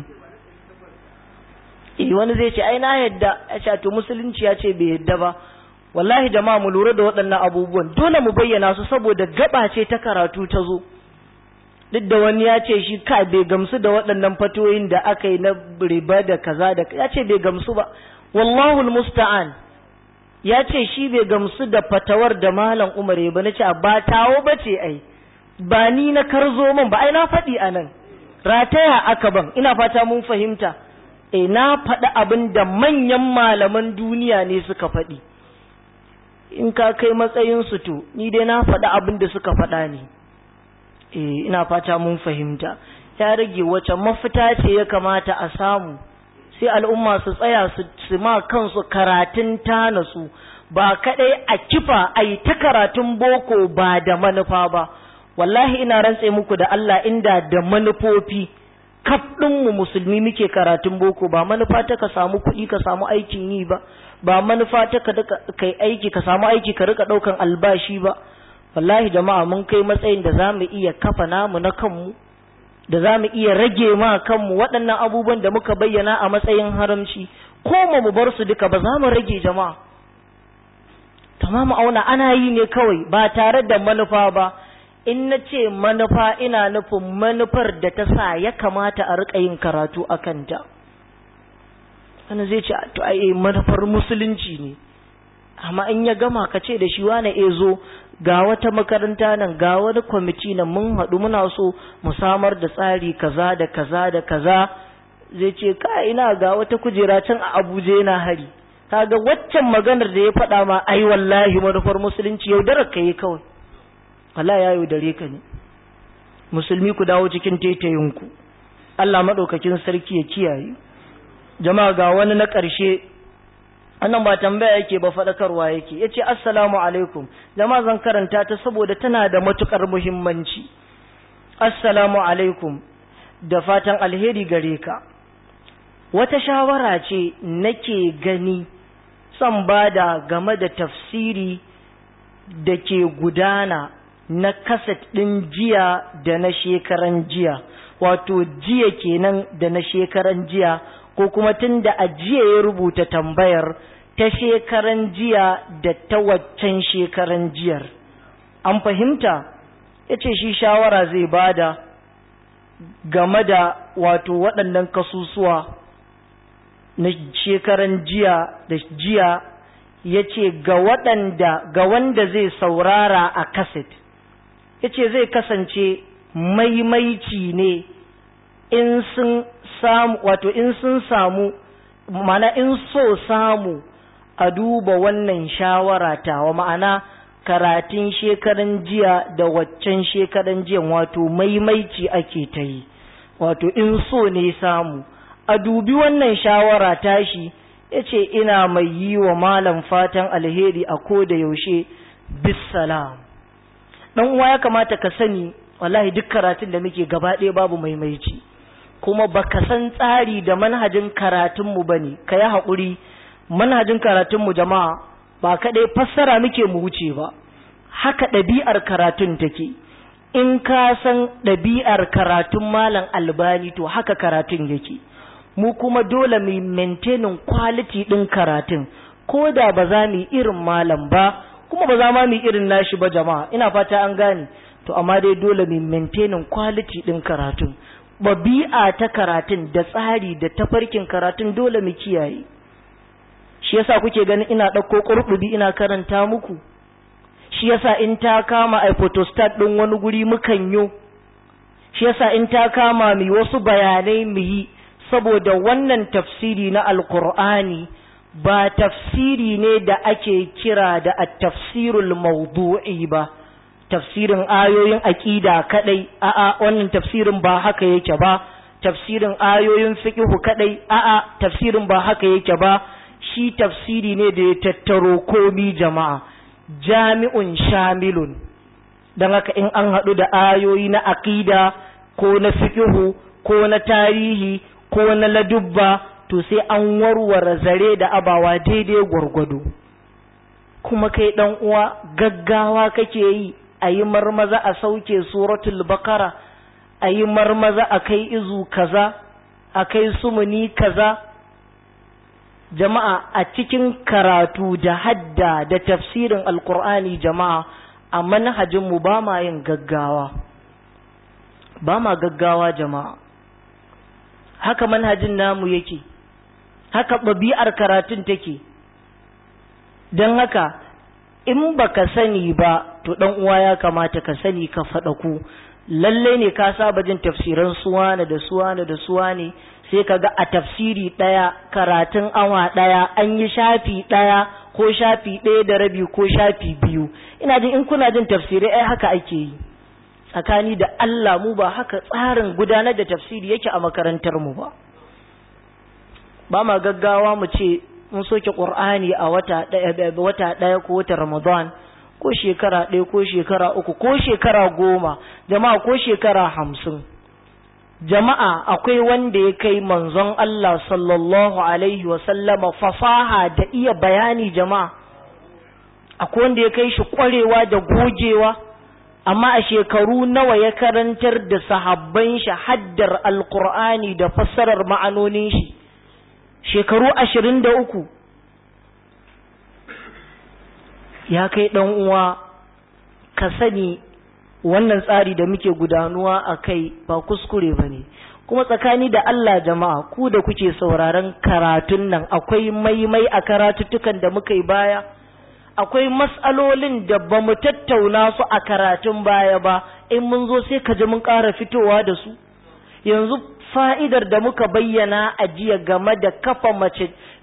S1: eh wani zai ce ai na yadda ya ce to musulunci ya ce bai yadda ba wallahi jama'a mu lura da waɗannan abubuwan dole mu bayyana su saboda gaba ce ta karatu ta zo duk da wani ya ce shi ka bai gamsu da waɗannan fatoyin da aka yi na riba da kaza da ya ce bai gamsu ba wallahu musta'an ya ce shi bai gamsu da fatawar da malam umar ba na ce ba tawo ba ce ai ba ni na karzo min ba ai na faɗi a nan rataya aka ban ina fata mun fahimta eh na faɗi abin da manyan malaman duniya ne suka faɗi in ka kai matsayin su to ni dai na faɗi abin da suka faɗa ne eh ina fata mun fahimta ya rage wace mafita ce ya kamata a samu sai al'umma su tsaya su ma kansu karatun tana su ba kadai a kifa a yi ta karatun boko ba da manufa ba wallahi ina rantse muku da Allah inda da manufofi kaf mu musulmi muke karatun boko ba manufa ta ka samu kuɗi ka samu aikin yi ba ba manufa ta ka kai aiki ka samu aiki ka rika ɗaukan albashi ba wallahi jama'a mun kai matsayin da za mu iya kafa namu na kanmu da za mu iya rage ma kanmu waɗannan abubuwan da muka bayyana a matsayin haramci ko mu bar su duka ba za mu rage jama'a tamamu auna ana yi ne kawai ba tare da manufa ba in na ce manufa ina nufin manufar da ta sa ya kamata a riƙa yin karatu a kanta wani zai ce to ai manufar musulunci ne amma in ya gama ka ce da shi wane e zo ga wata makaranta nan ga wani kwamiti nan mun haɗu muna so mu samar da tsari kaza da kaza da kaza zai ce ka ina ga wata kujera can a abuja yana hari kaga waccan maganar da ya faɗa ma ai wallahi manufar musulunci yaudarar ka yi kawai wallahi ya yaudare ka ne musulmi ku dawo cikin taitayinku Allah maɗaukakin sarki ya kiyaye jama'a ga wani na ƙarshe annan ba tambaya yake ba faɗakarwa yake ya ce assalamu alaikum jama'a zan karanta ta saboda tana da matuƙar muhimmanci assalamu alaikum da fatan alheri gare ka wata shawara ce nake gani son bada game da tafsiri da ke gudana na kaset ɗin jiya da na shekaran jiya wato jiya kenan da na shekaran jiya ko kuma tun da a jiya ya rubuta tambayar ta shekaran jiya da ta waccan shekaran jiyar an fahimta ya ce shi shawara zai bada game da wato waɗannan kasusuwa na shekaran jiya da jiya ya ce ga waɗanda ga wanda zai saurara a kaset ya ce zai kasance maimaici ne in sun samu wato in sun samu mana in so samu a duba wannan shawara tawa ma'ana karatun shekaran jiya da waccan shekaran jiya wato maimaici ake ta yi wato in so ne samu a dubi wannan shawara tashi ya ce ina mai yi wa malam fatan alheri a ko da yaushe bisalam ɗan uwa ya kamata ka sani wallahi duk karatun da muke gaba ɗaya babu maimaici kuma baka san tsari da manhajin karatunmu ba ne ka yi haƙuri manhajin karatunmu jama'a ba kaɗai fassara muke mu wuce ba haka ɗabi'ar karatun take in ka san ɗabi'ar karatun malam albani to haka karatun yake mu kuma dole mu maintaining quality ɗin karatun ko da ba za mu irin malam ba kuma ba za ma mu irin nashi ba jama'a ina fata an gane to amma dai dole mu maintaining quality ɗin karatun babi'a ta karatun da tsari da tafarkin karatun dole mu kiyaye shi yasa kuke ganin ina ɗauko ƙurɓubi ina karanta muku shi yasa in ta kama a photostat ɗin wani guri mukan yo shi yasa in ta kama mu wasu bayanai mu yi saboda wannan tafsiri na alkur'ani ba tafsiri ne da ake kira da at-tafsirul mawdu'i ba tafsirin ayoyin aƙida kadai a'a wannan tafsirin ba haka yake ba tafsirin ayoyin fiqhu kadai a'a tafsirin ba haka yake ba shi tafsiri ne da ya tattaro komi jama'a jami'un shamilun don haka in an haɗu da ayoyi na aƙida ko na fiqhu ko na tarihi ko na ladubba to sai an warware zare da abawa daidai gwargwado kuma kai ɗan uwa gaggawa kake yi a yi marmaza a sauke suratul bakara a yi marmaza a kai izu kaza a kai sumuni kaza jama'a a cikin karatu da hadda da tafsirin alkur'ani jama'a a manhajinmu ba ma yin gaggawa ba ma gaggawa jama'a haka manhajin namu yake haka ɗabi'ar karatun take don haka in baka sani ba to dan uwa ya kamata ka sani ka faɗa ku lalle ne ka saba jin tafsiran suwana da suwana da suwane sai ka ga a tafsiri ɗaya karatun awa ɗaya an yi shafi ɗaya ko shafi ɗaya da rabi ko shafi biyu ina jin in kuna jin tafsirai ai haka ake yi tsakani da Allah mu ba haka tsarin gudanar da tafsiri yake a makarantar mu ba ba ma gaggawa mu ce mun soke Qur'ani a wata ɗaya wata ɗaya ko wata Ramadan ko shekara ɗaya ko shekara uku ko shekara goma jama'a ko shekara hamsin jama'a akwai wanda ya kai manzon Allah sallallahu alaihi sallama fasaha da iya bayani jama'a akwai wanda ya kai shi ƙwarewa da gogewa amma a shekaru nawa ya karantar da sahabban shi haddar alkur'ani da fassarar ma'anonin shi shekaru ashirin da uku ya kai ɗan uwa ka sani wannan tsari da muke gudanuwa a kai ba kuskure ba ne kuma tsakani da Allah jama'a ku da kuke sauraron karatun nan akwai maimai a karatuttukan da muka yi baya akwai matsalolin da ba mu tattauna su a karatun baya ba in mun zo sai ka ji mun ƙara fitowa da su yanzu fa'idar da muka bayyana a jiya game da kafa mace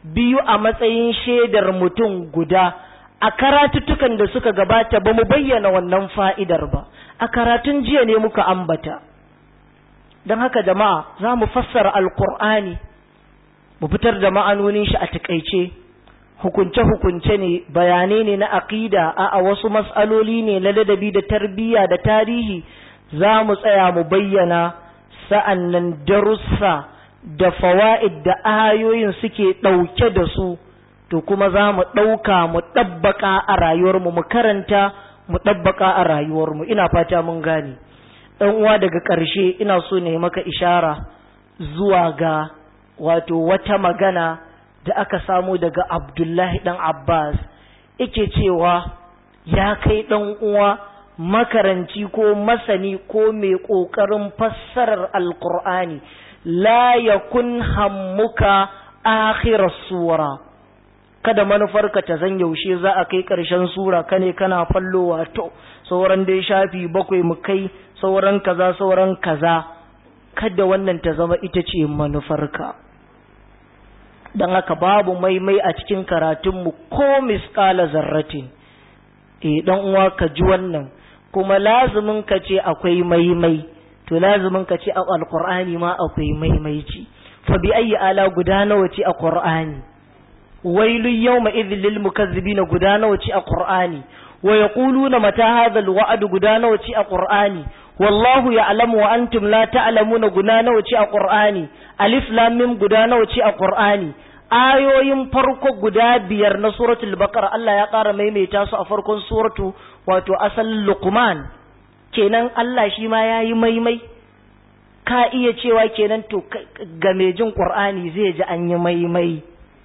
S1: biyu a matsayin shaidar mutum guda a karatuttukan da suka gabata ba mu bayyana wannan fa'idar ba a karatun jiya ne muka ambata don haka jama'a za mu fassara alkur'ani mu fitar da ma'anonin shi a takaice hukunce-hukunce ne bayanai ne na aƙida a wasu matsaloli ne na ladabi da tarbiyya da tarihi za mu tsaya mu bayyana sa'an nan darussa da fawa'id da ayoyin suke ɗauke da su to kuma za mu ɗauka mu ɗabbaƙa a rayuwarmu mu karanta mu ɗabbaƙa a rayuwarmu ina fata mun gane ɗan uwa daga ƙarshe ina so ne maka ishara zuwa ga wato wata magana da aka samu daga abdullahi ɗan abbas ike cewa ya kai ɗan uwa makaranci ko masani ko mai ƙoƙarin fassarar alƙur'ani la yakun hammuka akhirar sura kada manufarka ta zan yaushe za a kai ƙarshen sura kane kana fallowa to sauran dai shafi bakwai mu kai sauran kaza sauran kaza kada wannan ta zama ita ce manufarka don haka babu maimai a cikin karatunmu ko miskala zarratin eh dan uwa ka ji wannan kuma lazumin ka ce akwai maimai to lazumin ka ce a alqur'ani ma akwai maimaici fa bi ayi ala guda nawa ce a qur'ani wailu yawma idhil lil mukazzibin guda nawa ce a qur'ani wa yaquluna mata hadha alwa'd guda nawa ce a qur'ani wallahu ya'lamu wa antum la ta'lamuna guda nawa ce a qur'ani alif lam mim guda nawa ce a qur'ani ayoyin farko guda biyar na suratul baqara Allah ya ƙara maimaita su a farkon suratu wato asal luqman kenan Allah shi ma yayi maimai ka iya cewa kenan to ga mai jin qur'ani zai ji an yi maimai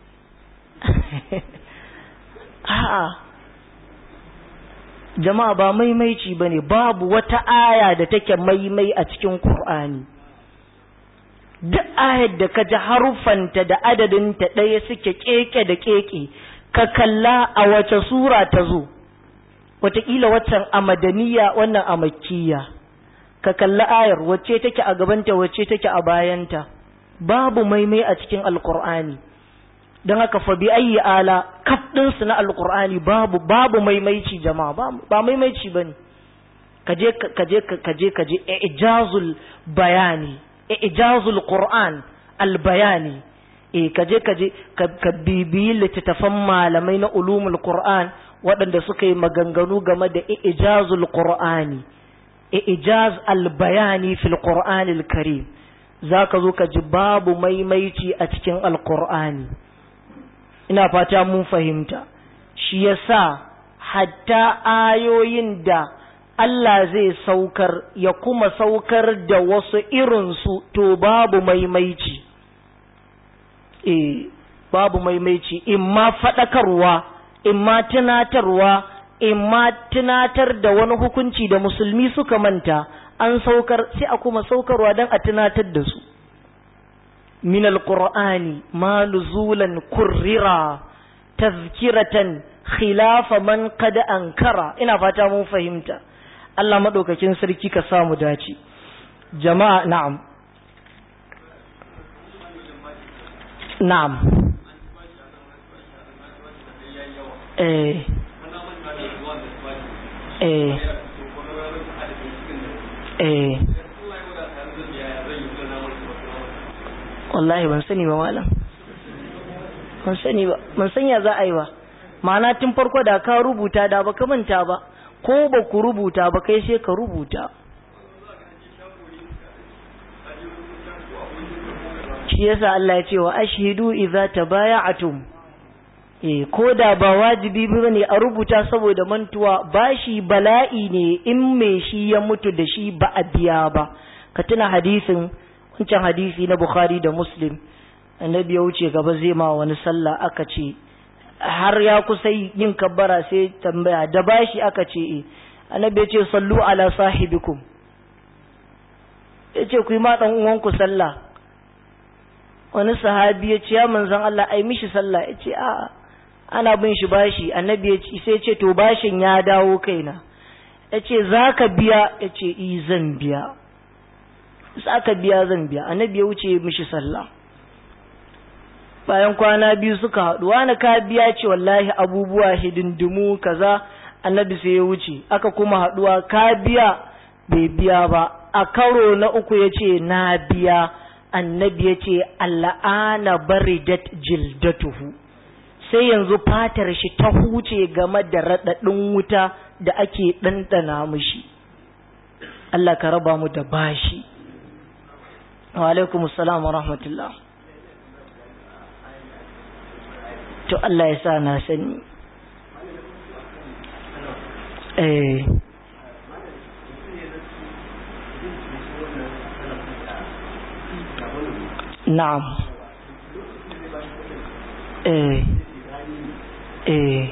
S1: a'a jama'a ba maimaici bane babu wata aya da take maimai a cikin qur'ani duk ayar da ka ji haruffanta da adadinta ɗaya suke keke da keke ka kalla a wace sura ta zo wataƙila waccan a madaniya wannan a makkiya ka kalla ayar wacce take a gabanta wacce take a bayanta babu maimai a cikin alkur'ani don haka fa bi ayi ala kaf ɗinsu na alkur'ani babu babu maimaici jama'a ba maimaici bane kaje kaje kaje kaje ijazul bayani ijazul Qur'an albayani eh kaje kaje ka bibiyi littattafan malamai na ulumul Qur'an waɗanda suka yi maganganu game da ijazul Qur'ani ijaz albayani fil Qur'an al-Karim zaka zo ka ji babu maimaici a cikin alqur'ani ina fata mun fahimta shi yasa hatta ayoyin da Allah zai saukar ya kuma saukar da wasu irinsu to babu maimaici eh babu maimaici in ma faɗakarwa in ma tunatarwa in ma tunatar da wani hukunci da musulmi suka manta an saukar sai a kuma saukarwa don a tunatar da su min alqur'ani ma nuzulan kurrira tazkiratan khilafa man qad ankara ina fata mun fahimta Allah maɗaukakin sarki ka samu dace jama'a na'am na'am eh eh eh wallahi ban sani ba malam ban sani ba ban sanya za a yi ba ma'ana tun farko da ka rubuta da ba ka manta ba ko ba ku rubuta ba kai sai ka rubuta shi yasa Allah ya ce wa ashhidu idza tabaya'tum eh ko da ba wajibi bane a rubuta saboda mantuwa bashi bala'i ne in me shi ya mutu da shi ba a biya ba ka tuna hadisin wancan hadisi na Bukhari da Muslim annabi ya wuce gaba zai ma wani sallah aka ce har ya kusa yin kabbara sai tambaya da bashi aka ce e annabi ya ce sallu ala sahibikum ya ce ku yi ma ɗan uwanku sallah wani sahabi ya ce ya manzan Allah ai mishi sallah ya ce a ana bin shi bashi annabi ya ce sai ce to bashin ya dawo kaina ya ce za ka biya ya ce i zan biya za ka biya zan biya annabi ya wuce mishi sallah bayan kwana biyu suka haɗu wani ka biya ce wallahi abubuwa hidindimu kaza annabi sai ya wuce aka kuma haɗuwa ka biya bai biya ba a karo na uku ya ce na biya annabi ya ce al'ana baridat jildatuhu sai yanzu fatar shi ta huce game da raɗaɗin wuta da ake ɗanɗana mushi Allah ka raba mu da bashi wa alaikum salam wa rahmatullah to Allah ya sa na sani eh na'am eh eh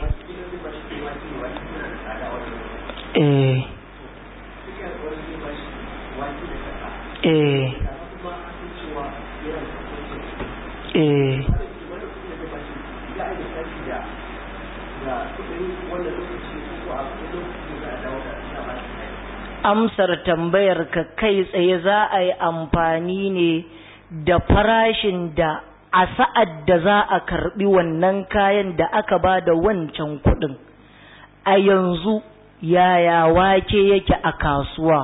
S1: eh eh eh amsar tambayar ka kai tsaye za a yi amfani ne da farashin da a sa'ad da za a karbi wannan kayan da aka ba da wancan kuɗin a yanzu yaya wake yake a kasuwa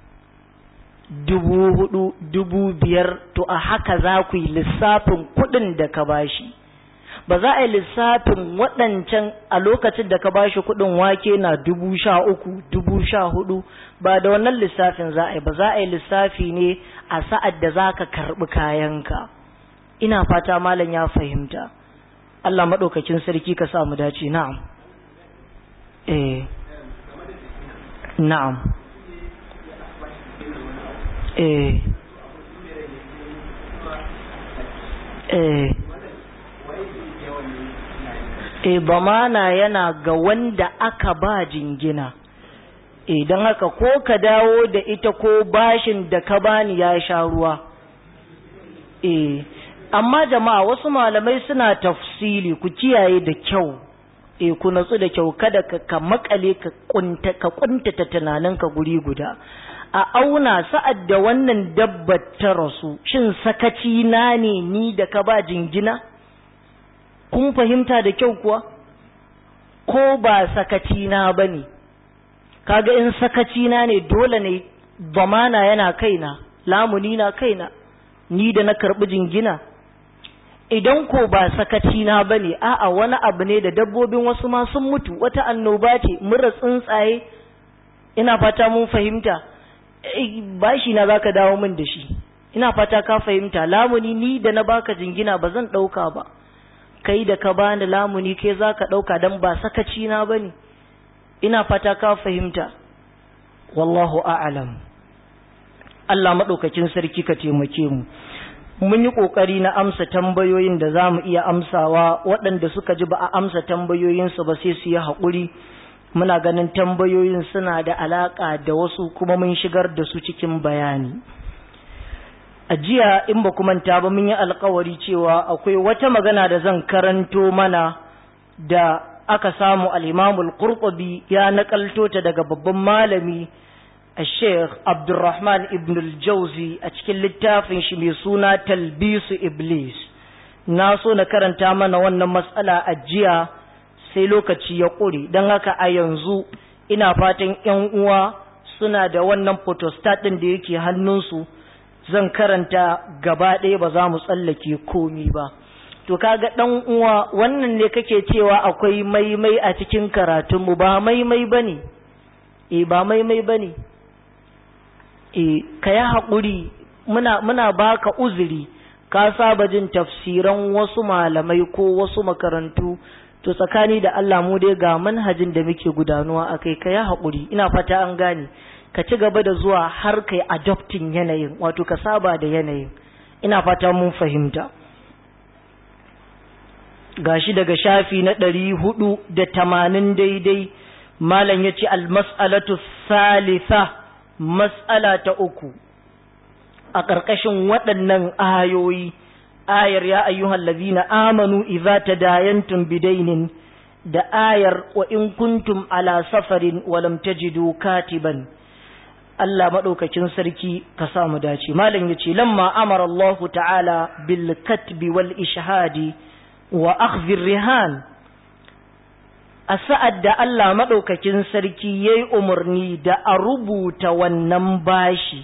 S1: dubu hudu dubu biyar to a haka za ku yi lissafin kuɗin da ka bashi ba za a yi lissafin waɗancan a lokacin da ka bashi kuɗin wake na dubu sha uku dubu sha hudu ba da wannan lissafin za a yi ba za a yi lissafi ne a sa'ad da za ka karɓi kayanka ina fata malam ya fahimta Allah maɗaukakin sarki ka sa mu dace na'am eh na'am eh eh e bamana yana ga wanda aka ba jingina idan haka ko ka dawo da ita ko bashin da ka bani ya sha ruwa e amma jama'a wasu malamai suna tafsili ku kiyaye da kyau e ku natsu da kyau kada ka, ka makale ka kunta ka kuntata tunaninka guri guda a auna sa'ad da wannan dabbar ta rasu shin sakaci na ne ni da ka ba jingina kun fahimta da kyau kuwa ko ba sakaci na bane kaga in sakaci na ne dole ne zamana yana kaina lamuni na kaina ni da na karbi jingina idan ko ba sakaci na bane a'a wani abu ne da dabbobin wasu ma sun mutu wata annoba ce mura tsuntsaye ina fata mun fahimta bashi na zaka dawo min da shi ina fata ka fahimta lamuni ni da na baka jingina ba zan dauka ba kai da ka bani lamuni ke za ka ɗauka don ba sakaci na ba ne ina fata ka fahimta wallahu a'alam Allah maɗaukakin sarki ka taimake mu mun yi ƙoƙari na amsa tambayoyin da za mu iya amsawa waɗanda suka ji ba a amsa tambayoyinsu ba sai su yi haƙuri muna ganin tambayoyin suna da alaƙa da wasu kuma mun shigar da su cikin bayani a jiya in ba manta ba mun yi alkawari cewa akwai wata magana da zan karanto mana da aka samu al'imamul qurtubi ya nakalto ta daga babban malami a sheikh abdurrahman ibn al-jauzi a cikin littafin shi mai suna talbisu iblis na so na karanta mana wannan matsala a jiya sai lokaci ya ƙure don haka a yanzu ina fatan 'yan uwa suna da wannan photostat ɗin da yake hannunsu zan karanta gaba ɗaya ba za mu tsallake komi ba to kaga ɗan uwa wannan ne kake cewa akwai maimai a cikin karatunmu ba maimai ba ne e ba maimai ba ne e ka yi haƙuri muna, muna baka uzuri ka saba jin tafsiran wasu malamai ko wasu makarantu to tsakani da Allah mu dai ga manhajin da muke gudanuwa a kai ka yi haƙuri ina fata an gane ka ci gaba da zuwa har kai adopting yanayin wato ka saba da yanayin ina fata mun fahimta gashi daga shafi na ɗari hudu da tamanin daidai malam ya ce almas'alatu salisa mas'ala ta uku a ƙarƙashin waɗannan ayoyi ayar ya ayyuhal ladina amanu idza tadayantum bidainin da ayar wa in kuntum ala safarin wa lam tajidu katiban Allah maɗaukakin sarki ka sa mu dace malam ya ce lamma amara Allah ta'ala bil katbi wal ishhadi wa akhdhi rihan a sa'ad da Allah maɗaukakin sarki ya yi umarni da a rubuta wannan bashi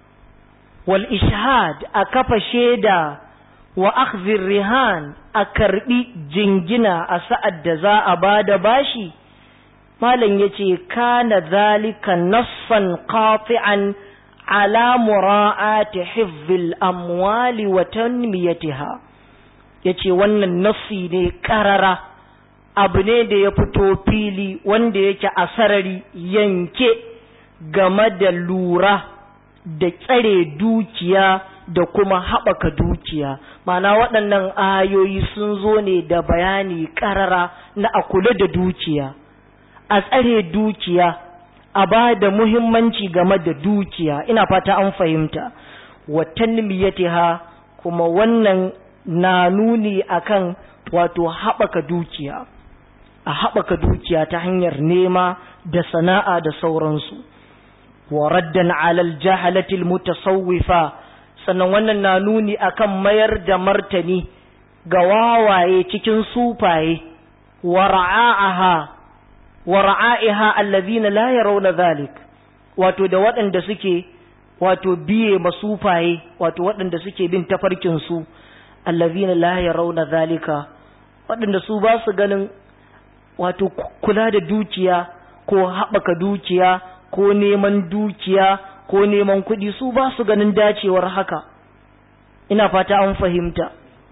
S1: wal ishhad a kafa shaida wa akhdhi rihan a karbi jingina a sa'ad da za a bada bashi malam yace kana zalika nassan qati'an ala mura'ati hifzil amwali wa tanmiyatiha yace wannan nassi ne karara abu ne da ya fito fili wanda yake a sarari yanke game da lura da tsare dukiya da kuma haɓaka dukiya mana waɗannan ayoyi sun zo ne da bayani ƙarara na a kula da dukiya a tsare dukiya a ba da muhimmanci game da dukiya ina fata an fahimta watan miyatiha kuma wannan na nuni akan wato haɓaka dukiya a haɓaka dukiya ta hanyar nema da sana'a da sauransu wa raddan alal jahalatil mutasawwifa sannan wannan na nuni akan mayar da martani ga wawaye cikin sufaye wa ra'aha wa ra'aiha allazina la yarawna dhalik wato da waɗanda suke wato biye masufaye wato waɗanda suke bin tafarkin su allazina la yarawna dhalika waɗanda su ba su ganin wato kula da dukiya ko haɓaka dukiya ko neman dukiya ko neman kuɗi su ba su ganin dacewar haka ina fata an fahimta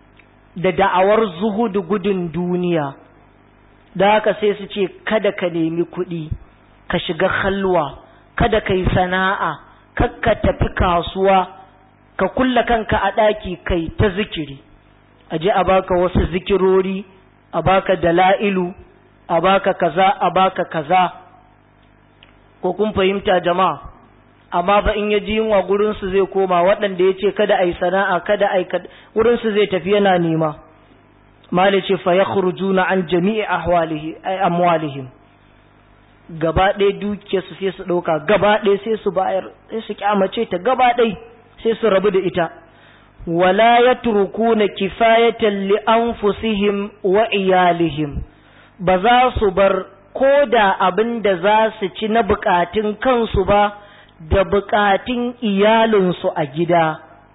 S1: da da'awar zuhudu gudun duniya da haka sai su ce kada ka nemi kuɗi ka shiga halwa kada ka yi sana'a kakka tafi kasuwa ka kulla kanka a ɗaki kai ta zikiri a je a baka wasu zikirori a baka dala'ilu a baka kaza a baka kaza ko kun fahimta jama'a amma fa in ya ji yunwa gurinsu zai koma waɗanda ya ce kada a yi sana'a kada a yi gurinsu zai tafi yana nema mali ce fa ya na an jami'i amwalihim gaba ɗaya dukiya su sai su ɗauka gaba ɗaya sai su bayar sai su kyamace ta gaba ɗaya sai su rabu da ita wala ya na kifayatan li anfusihim wa iyalihim ba za su bar ko da abin da za su ci na bukatun kansu ba da bukatun iyalinsu a gida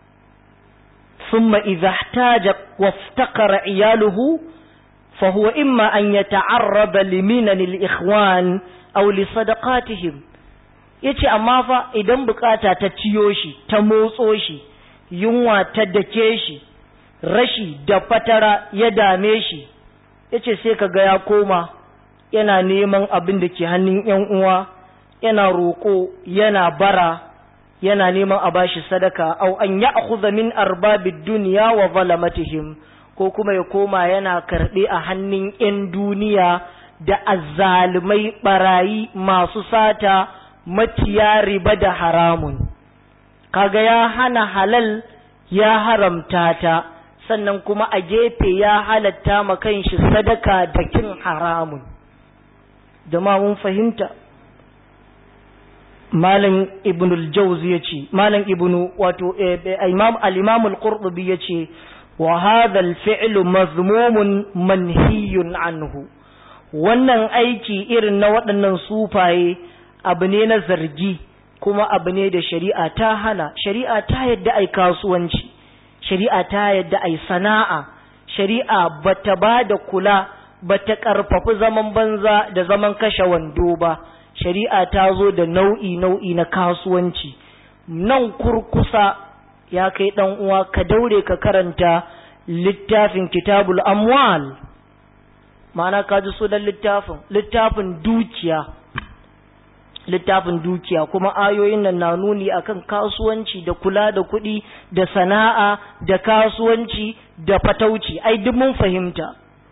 S1: summa idza ihtaja waftakara iyaluhu fa huwa imma an yata'arraba liminan al-ikhwan aw li sadaqatihim yace amma fa idan bukata ta ciyo shi ta motso shi yunwa ta dake shi rashi da fatara ya dame shi yace sai kaga ya koma yana neman abin da ke hannun ‘yan uwa, yana roƙo, yana bara, yana neman a bashi sadaka, au an ya akhudha min arbabid duniya wa zalamatihim ko kuma ya koma yana karɓe a hannun ‘yan duniya da azzalumai ɓarayi masu sata maciya riba da haramun. Kaga ya hana halal ya haramta ta, sannan kuma a gefe ya halatta ma kanshi sadaka da kin haramun. jama'a mun fahimta malam ibn al-jawzi yace malam ibn wato imam al-imam al-qurtubi yace wa hadha al-fi'lu mazmumun manhiyun anhu wannan aiki irin na waɗannan sufaye abu ne na zargi kuma abu ne da shari'a ta hana shari'a ta yadda ai kasuwanci shari'a ta yadda ai sana'a shari'a bata ba da kula ba ta ƙarfafi zaman banza da zaman kashe wando ba shari'a ta zo da nau'i nau'i na kasuwanci nan kurkusa ya kai ɗan uwa ka daure ka karanta littafin kitabul amwal ma'ana ka ji sunan littafin littafin dukiya littafin dukiya kuma ayoyin nan na nuni akan kasuwanci da kula da kuɗi da sana'a da kasuwanci da fatauci ai duk mun fahimta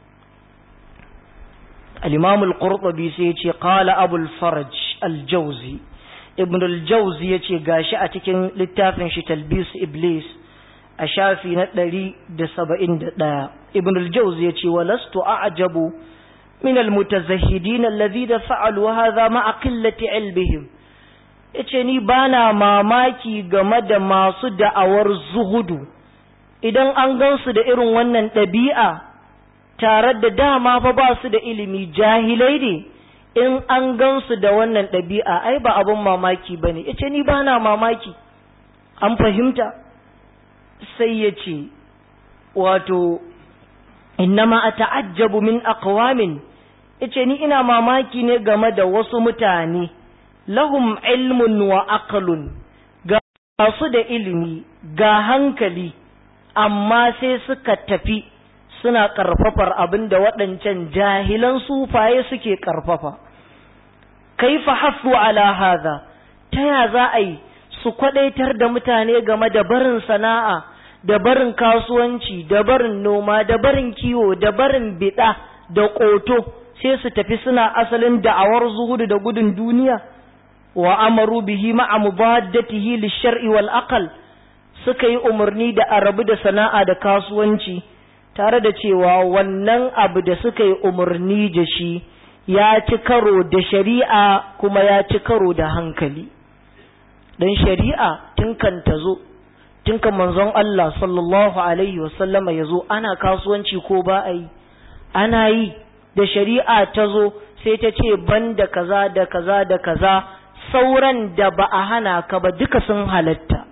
S1: الإمام القرطبي سيتي قال أبو الفرج الجوزي ابن الجوزي يتي قاشا أتكن للتافن شي تلبيس إبليس أشافي نتلري دسبئن دا ابن الجوزي يتي ولست أعجب من المتزهدين الذين فعلوا هذا مع قلة علمهم yace ni bana mamaki game da masu da'awar zuhudu idan an gansu da irin wannan ɗabi'a tare da dama fa ba su da ilimi jahilai ne in an gansu da wannan ɗabi'a ai ba abin mamaki ba ne ya ce ni ba na mamaki an fahimta sai ya ce wato innama a ta'ajjabu min aqwamin ya ce ni ina mamaki ne game da wasu mutane lahum ilmun wa aqlun ga su da ilimi ga hankali amma sai suka tafi suna ƙarfafar abin da waɗancan jahilan sufaye suke ƙarfafa kaifa hasu ala haza ta ya za a yi su kwadaitar da mutane game da barin sana'a da barin kasuwanci da barin noma da barin kiwo da barin bida da ƙoto sai su tafi suna asalin da'awar zuhudu da gudun duniya wa amaru bihi ma'a mubaddatihi lishar'i wal aqal suka yi umarni da arabu da sana'a da kasuwanci tare da cewa wannan abu da suka yi umarni da shi ya ci karo da shari'a kuma ya ci karo da hankali don shari'a tun kan ta zo tun kan manzon Allah sallallahu alaihi wasallama ya zo ana kasuwanci ko ba a yi ana yi da shari'a ta zo sai ta ce ban da kaza da kaza da kaza sauran da ba a hana ka ba duka sun halatta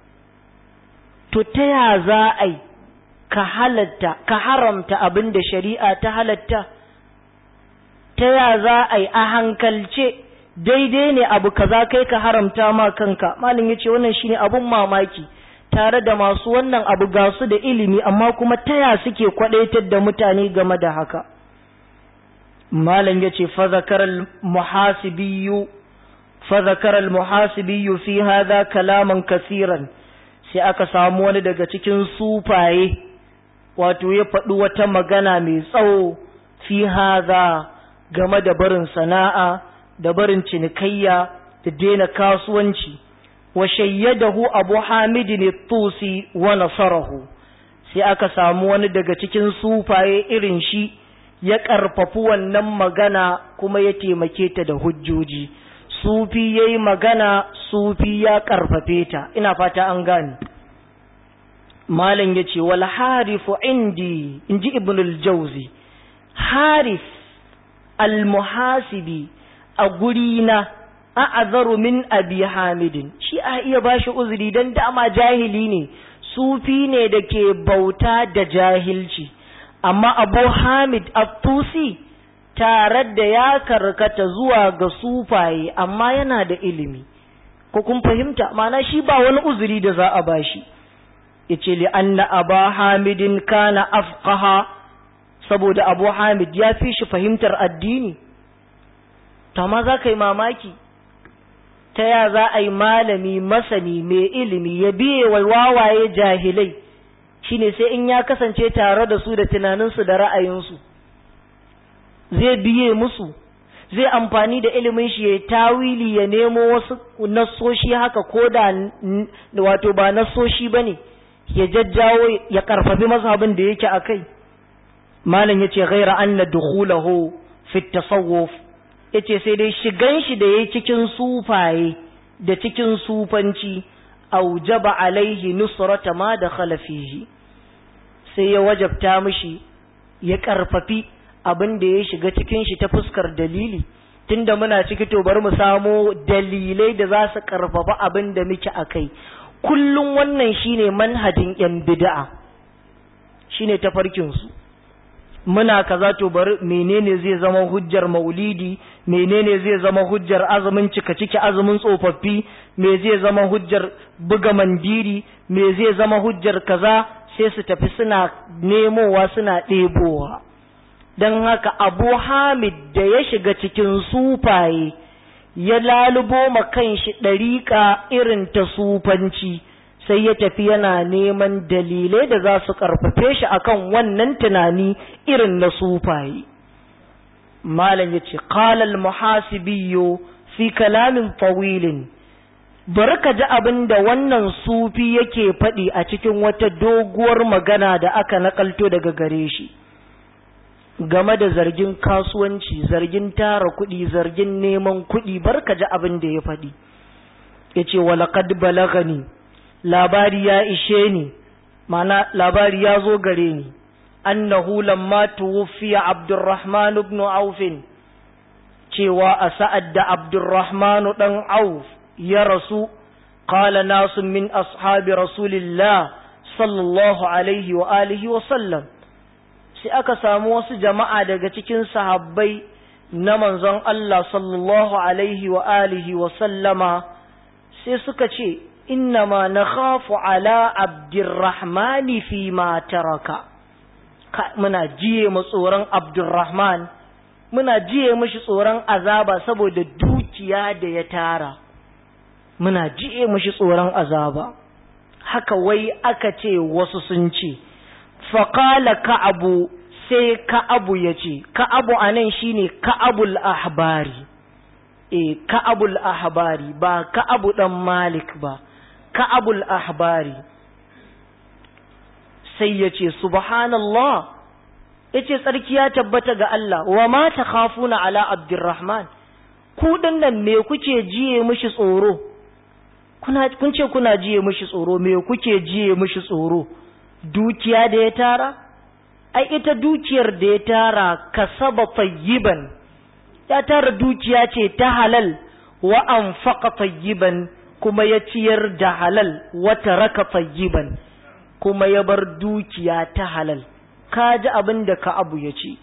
S1: to ta ya za a yi ka halatta ka haramta abin da shari'a ta halatta ta ya za a yi a hankalce daidai ne abu kaza kai ka haramta ma kanka malin yace wannan shine abun mamaki tare da masu wannan abu ga su da ilimi amma kuma ta ya suke kwadaitar da mutane game da haka malam yace fa zakaral muhasibiyyu fa zakaral muhasibiyyu fi hadha kalaman kaseeran sai aka samu wani daga cikin sufaye wato ya faɗi wata magana mai tsawo fi haza game da barin sana'a da barin cinikayya da daina kasuwanci wa shayyadahu abu hamidin tusi wa nasarahu sai aka samu wani daga cikin sufaye irin shi ya ƙarfafi wannan magana kuma ya taimake ta da hujjoji sufi ya yi magana sufi ya ƙarfafe ta ina fata an gane malam ya ce wal harifu indi in ji ibnul jauzi harif almuhasibi a gurina a azaru min abi hamidin shi a iya bashi uzuri don dama jahili ne sufi ne da ke bauta da jahilci amma abu hamid abtusi tare da ya karkata zuwa ga sufaye amma yana da ilimi ko kun fahimta mana shi ba wani uzuri da za a bashi yace li anna aba hamidin kana afqaha saboda abu hamid ya fi shi fahimtar addini to ma za ka yi mamaki ta ya za a yi malami masani mai ilimi ya biye wa wawaye jahilai shine sai in ya kasance tare da su da tunaninsu da ra'ayinsu zai biye musu zai amfani da ilimin shi ya tawili ya nemo wasu nassoshi haka ko da wato ba nassoshi ba ne ya jajjawo ya karfafi mazhabin da yake a kai malam ya ce ghaira anna dukhulahu fi tasawuf ya ce sai dai shigan shi da ya cikin sufaye da cikin sufanci aujaba alaihi nusrata ma da khalafihi sai ya wajabta mishi ya karfafi abin da ya shiga cikin shi ta fuskar dalili tunda muna ciki to bari mu samo dalilai da za su karfafa abin da muke akai kullum wannan shine manhajin yan bid'a shine tafarkin su muna kaza to bari menene zai zama hujjar maulidi menene zai zama hujjar azumin cika ciki azumin tsofaffi me zai zama hujjar buga mandiri me zai zama hujjar kaza sai su tafi suna nemowa suna ɗebowa don haka abu hamid da ya shiga cikin sufaye ya lalubo ma kanshi ɗariƙa irin ta sufanci sai ya tafi yana neman dalilai da za su ƙarfafe shi akan wannan tunani irin na sufaye malam ya ce ƙalal muhasibiyo fi kalamin fawilin bari ka ji abin da wannan sufi yake faɗi a cikin wata doguwar magana da aka nakalto daga gare shi game da zargin kasuwanci zargin tara kuɗi zargin neman kuɗi bar ka ji abin da ya faɗi yace walaqad balagani labari ya ishe ni mana labari ya zo gare ni annahu lamma tuwfiya Abdurrahman ibn Auf cewa a sa'ad da Abdurrahman dan Auf ya rasu qala nasu min ashabi rasulillah sallallahu alaihi wa alihi wa sallam sai aka samu wasu jama'a daga cikin sahabbai na manzon Allah sallallahu alaihi wa alihi wa sallama sai suka ce innama nakhafu ala abdurrahmani fi ma taraka muna jiye mu tsoron abdurrahman muna jiye mishi tsoron azaba saboda dukiya da ya tara muna jiye mishi tsoron azaba haka wai aka ce wasu sun ce faƙala ka'abu sai ka'abu ya ce ka'abu a nan shi ne ka'abul ahbari e ka'abul ahbari ba ka'abu ɗan malik ba ka'abul ahbari sai ya ce subhanallah ya ce tsarki ya tabbata ga Allah wa ma ta khafuna ala abdurrahman ku nan me kuke jiye mishi tsoro kun ce kuna jiye mishi tsoro me kuke jiye mishi tsoro dukiya da ya tara ai ita dukiyar da ya tara kasaba tayyiban ya tara dukiya ce ta halal wa anfaqa tayyiban kuma ya ciyar da halal wa taraka tayyiban kuma ya bar dukiya ta halal ka ji abin da ka abu ya ce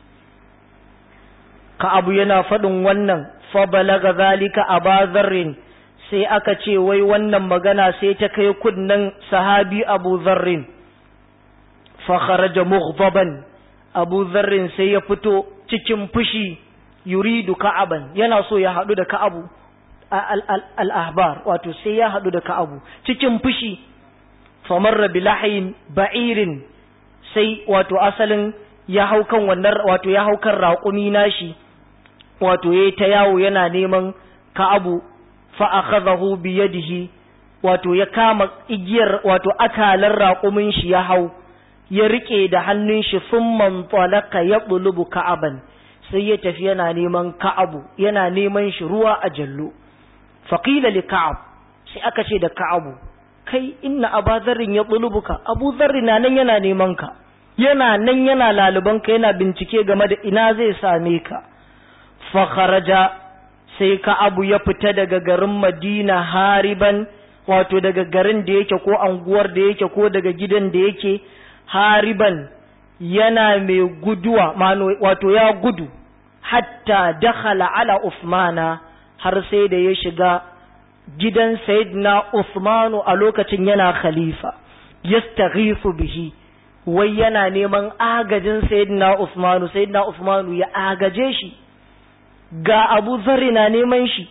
S1: ka abu yana faɗin wannan fa balaga zalika aba zarrin sai aka ce wai wannan magana sai ta kai kunnen sahabi abu zarrin fakharaja mughdaban abu zarrin sai ya fito cikin fushi yuridu ka'aban yana so ya hadu da ka'abu al-ahbar wato sai ya hadu da ka'abu cikin fushi famarra bilahin ba'irin sai wato asalin ya hau kan wannan wato ya hau kan raƙumi nashi wato yayi ta yawo yana neman ka'abu fa akhadahu bi yadihi wato ya kama igiyar wato akalar raƙumin shi ya hau ya rike da hannun shi sun mantalaka ya bulubu ka'aban sai ya tafi yana neman ka'abu yana neman shi ruwa a jallo faƙila li ka'ab sai aka ce da ka'abu kai inna aba zarrin ya bulubuka abu zarri na nan yana neman ka yana nan yana laluban ka yana bincike game da ina zai same ka fa kharaja sai ka'abu ya fita daga garin madina hariban wato daga garin da yake ko anguwar da yake ko daga gidan da yake hariban yana mai guduwa wato ya gudu hatta dakhala ala Uthmana har sai da ya shiga gidan Sayyidina Uthmanu a lokacin yana khalifa yastaghifu bihi wai yana neman agajin Sayyidina Uthmanu Sayyidina Uthmanu ya agaje shi ga Abu Zarri na neman shi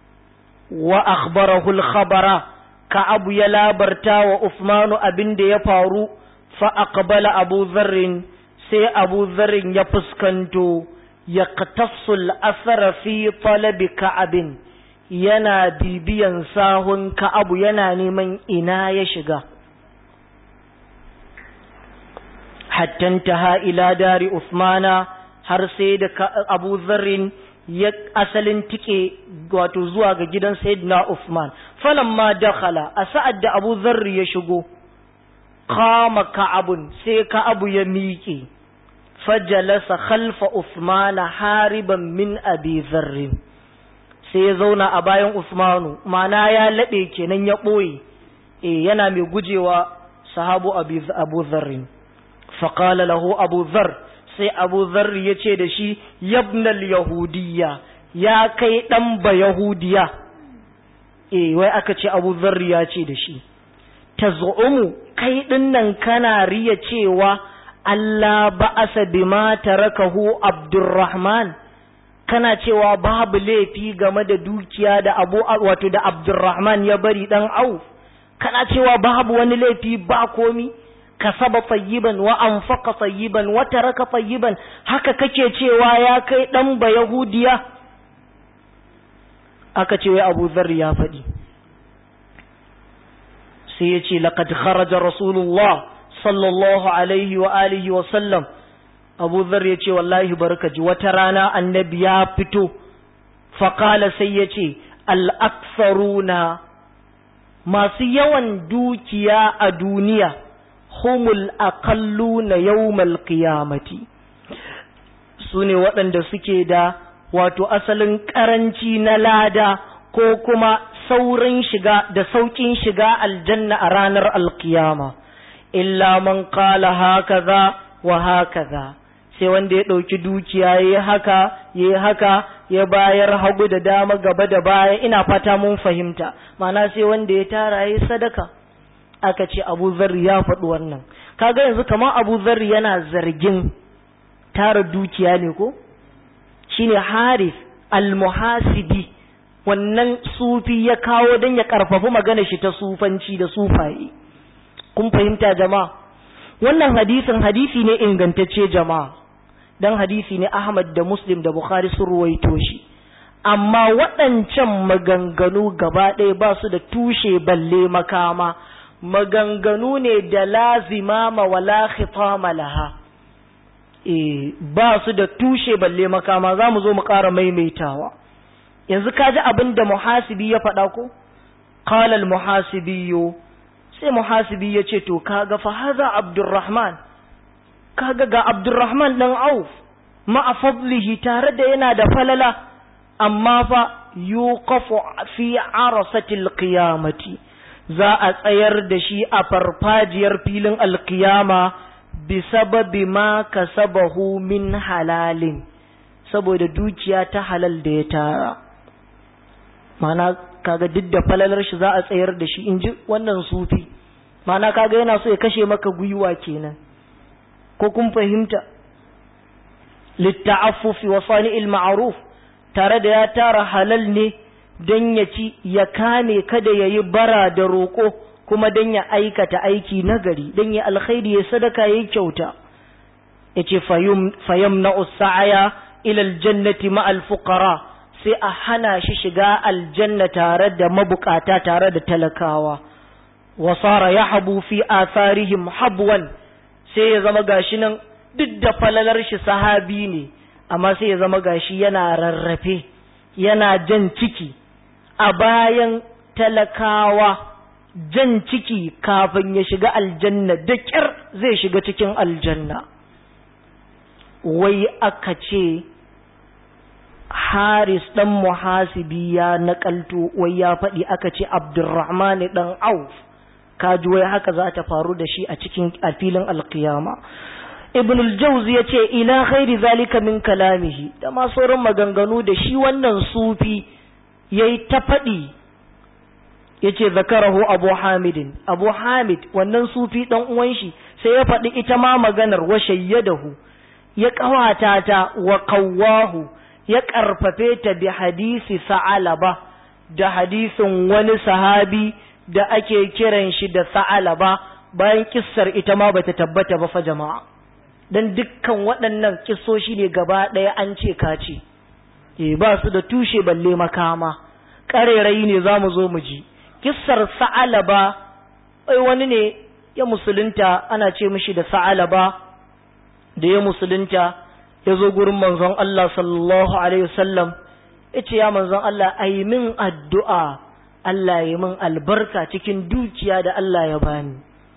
S1: wa akhbarahu al-khabara ka abu ya labarta wa Uthmanu abin da ya faru fa'aƙabala abu zarrin sai abu zarrin ya fuskanto ya katassul asara fi talabi ka'abin yana bibiyan sahun ka'abu yana neman ina ya shiga hattanta ha ila dari Usmana har sai da abu zarrin ya asalin tike wato zuwa ga gidan sayyidina Usman falamma dakhala a sa'ad da abu zarri ya shigo kama ka'abun sai ka'abu ya miƙe fajalasa khalfa Usmana hariban min abi zarrin sai ya zauna a bayan Usmanu mana ya laɓe kenan ya ɓoye eh yana mai gujewa sahabu abu zarrin faƙala lahu abu zar sai abu zarri ya ce da shi yabnal yahudiyya ya kai ɗan ba yahudiya eh wai aka ce abu zarri ya ce da shi ta kai ɗinnan kana riya cewa Allah ba'asa bima tarakahu Abdurrahman kana cewa babu laifi game da dukiya da Abu wato da Abdurrahman ya bari dan au kana cewa babu wani laifi ba komi kasaba tayyiban wa anfaqa tayyiban wa taraka tayyiban haka kake cewa ya kai dan ba yahudiya aka ce wai Abu Dharr ya faɗi sai ya ce laqad kharaja rasulullah sallallahu alaihi wa alihi wa sallam abu zar ya ce wallahi barka ji wata rana annabi ya fito faƙala sai ya ce al'aksaruna masu yawan dukiya a duniya humul aqallu na yawmal qiyamati su ne waɗanda suke da wato asalin ƙaranci na lada ko kuma saurin shiga da sauƙin shiga aljanna a ranar alkiyama illa man qala hakaza wa hakaza sai wanda ya ɗauki dukiya ya yi haka ya yi haka ya bayar hagu da dama gaba da baya ina fata mun fahimta mana sai wanda ya tara ya yi sadaka aka ce abu zarri ya faɗi wannan kaga yanzu kamar abu zarri yana zargin tara dukiya ne ko shine haris almuhasibi wannan sufi ya kawo don ya karfafi magana shi ta sufanci da sufaye kun fahimta jama'a wannan hadisin hadisi ne ingantacce jama'a dan hadisi ne Ahmad da Muslim da Bukhari sun ruwaito shi amma waɗancan maganganu gaba ɗaya ba su da tushe balle makama maganganu ne da lazima ma wala khitama laha eh ba su da tushe balle makama za mu zo mu ƙara maimaitawa yanzu ka ji abin da muhasibi ya faɗa ko qala al muhasibiyyu sai muhasibi ya ce to kaga fa haza abdurrahman kaga ga abdurrahman dan auf ma'a fadlihi tare da yana da falala amma fa yuqafu fi arasatil qiyamati za a tsayar da shi a farfajiyar filin alkiyama bi sababi ma kasabahu min halalin saboda dukiya ta halal da ya tara mana kaga duk da falalar shi za a tsayar da shi in ji wannan sufi mana kaga yana so ya kashe maka gwiwa kenan ko kun fahimta litta'affufi wa sani'il ma'ruf tare da ya tara halal ne dan ya ci ya kame kada yayi bara da roko kuma dan ya aikata aiki nagari dan ya alkhairi ya sadaka yayi kyauta yace fayum fayamna'u sa'aya ila aljannati ma'al fuqara sai a hana shi shiga aljanna tare da mabukata tare da talakawa wasara ya habu fi atharihim habwan sai ya zama gashi nan duk da falalar shi sahabi ne amma sai ya zama gashi yana rarrafe yana jan ciki a bayan talakawa jan ciki kafin ya shiga aljanna da kyar zai shiga cikin aljanna wai aka ce haris ɗan muhasibi ya naƙalto wai ya faɗi aka ce abdurrahman ɗan auf kaji wai haka za ta faru da shi a cikin a filin alkiyama ibn al-jawz ya ce ila khairi zalika min kalamihi da ma sauran maganganu da shi wannan sufi yayi ta faɗi yace zakarahu abu hamidin abu hamid wannan sufi dan uwan shi sai ya faɗi ita ma maganar wa shayyadahu ya kawata ta wa qawwahu ya ƙarfafe ta bi hadisi sa'alaba da hadisin wani sahabi da ake kiran shi da sa'alaba bayan kissar ita ma bata tabbata ba fa jama'a dan dukkan waɗannan kissoshi ne gaba ɗaya an ce kace eh ba su da tushe balle makama ƙarerayi ne za mu zo mu ji kissar sa'alaba ai wani ne ya musulunta ana ce mishi da sa'alaba da ya musulunta ya zo gurin manzon Allah sallallahu Alaihi wasallam ya ce ya manzon Allah a yi min addu'a Allah ya min albarka cikin dukiya da Allah ya bani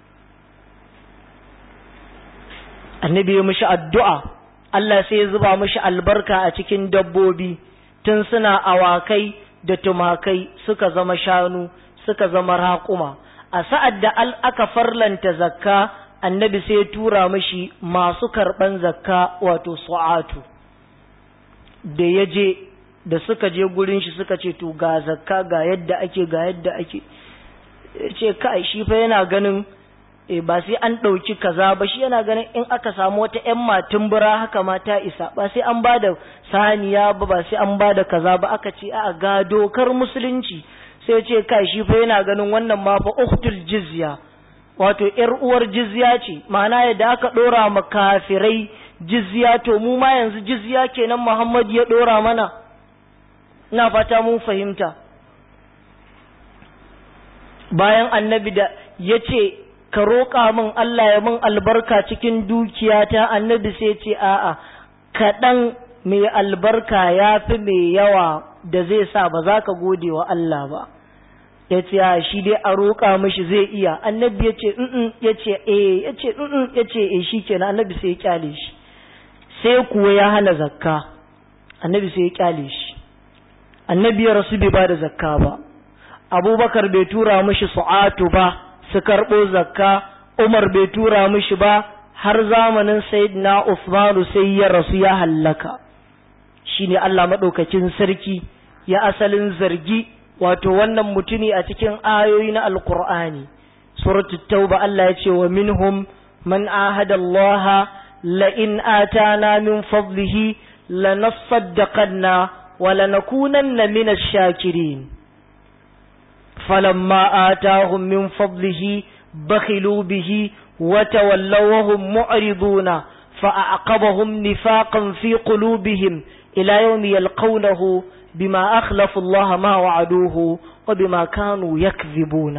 S1: annabi ya mishi addu'a Allah sai ya zuba mishi albarka a cikin dabbobi tun suna awakai da tumakai suka zama shanu suka zama raƙuma a sa'ad da aka farlanta zakka annabi sai ya tura mashi masu karɓan zakka wato su'atu da ya je da suka je gurin shi suka ce to ga zakka ga yadda ake ga yadda ake ce kai shi fa yana ganin e ba sai an ɗauki kaza ba shi yana ganin in aka samu wata ƴan matin bura haka ma ta isa ba sai an bada saniya ba ba sai an bada kaza ba aka ce a ga dokar musulunci sai ce kai shi fa yana ganin wannan ma fa uktul jizya wato ‘yar uwar jizya ce, ma'ana yadda aka ɗora ma kafirai jizya to mu ma yanzu jizya kenan Muhammad ya ɗora mana, ina fata mun fahimta. Bayan annabi da ya ce, ka roƙa min Allah ya min albarka cikin dukiyata annabi sai ce a'a, kaɗan mai albarka ya fi mai yawa da zai sa ba za ka gode wa Allah ba. ya ce a shi dai a roƙa mashi zai iya annabi ya ce in ya ce eh ya ce in ya ce eh shi kenan annabi sai ya kyale shi sai kuwa ya hana zakka annabi sai ya kyale shi annabi ya rasu bai ba da zakka ba abubakar bai tura mashi su'atu ba su karɓo zakka umar bai tura mashi ba har zamanin sayyidina usmanu sai ya rasu ya hallaka shine Allah maɗaukacin sarki ya asalin zargi wato wannan mutuni a cikin ayoyi na alkur'ani suratul tauba Allah ya ce wa minhum man ahada Allah la in atana min fadlihi lanasaddaqanna wa lanakunanna min ash-shakirin falamma atahum min fadlihi bakhilu bihi wa tawallaw wa hum mu'riduna فأعقبهم نفاقا في قلوبهم إلى يوم يلقونه بما أخلفوا الله ما وعدوه وبما كانوا يكذبون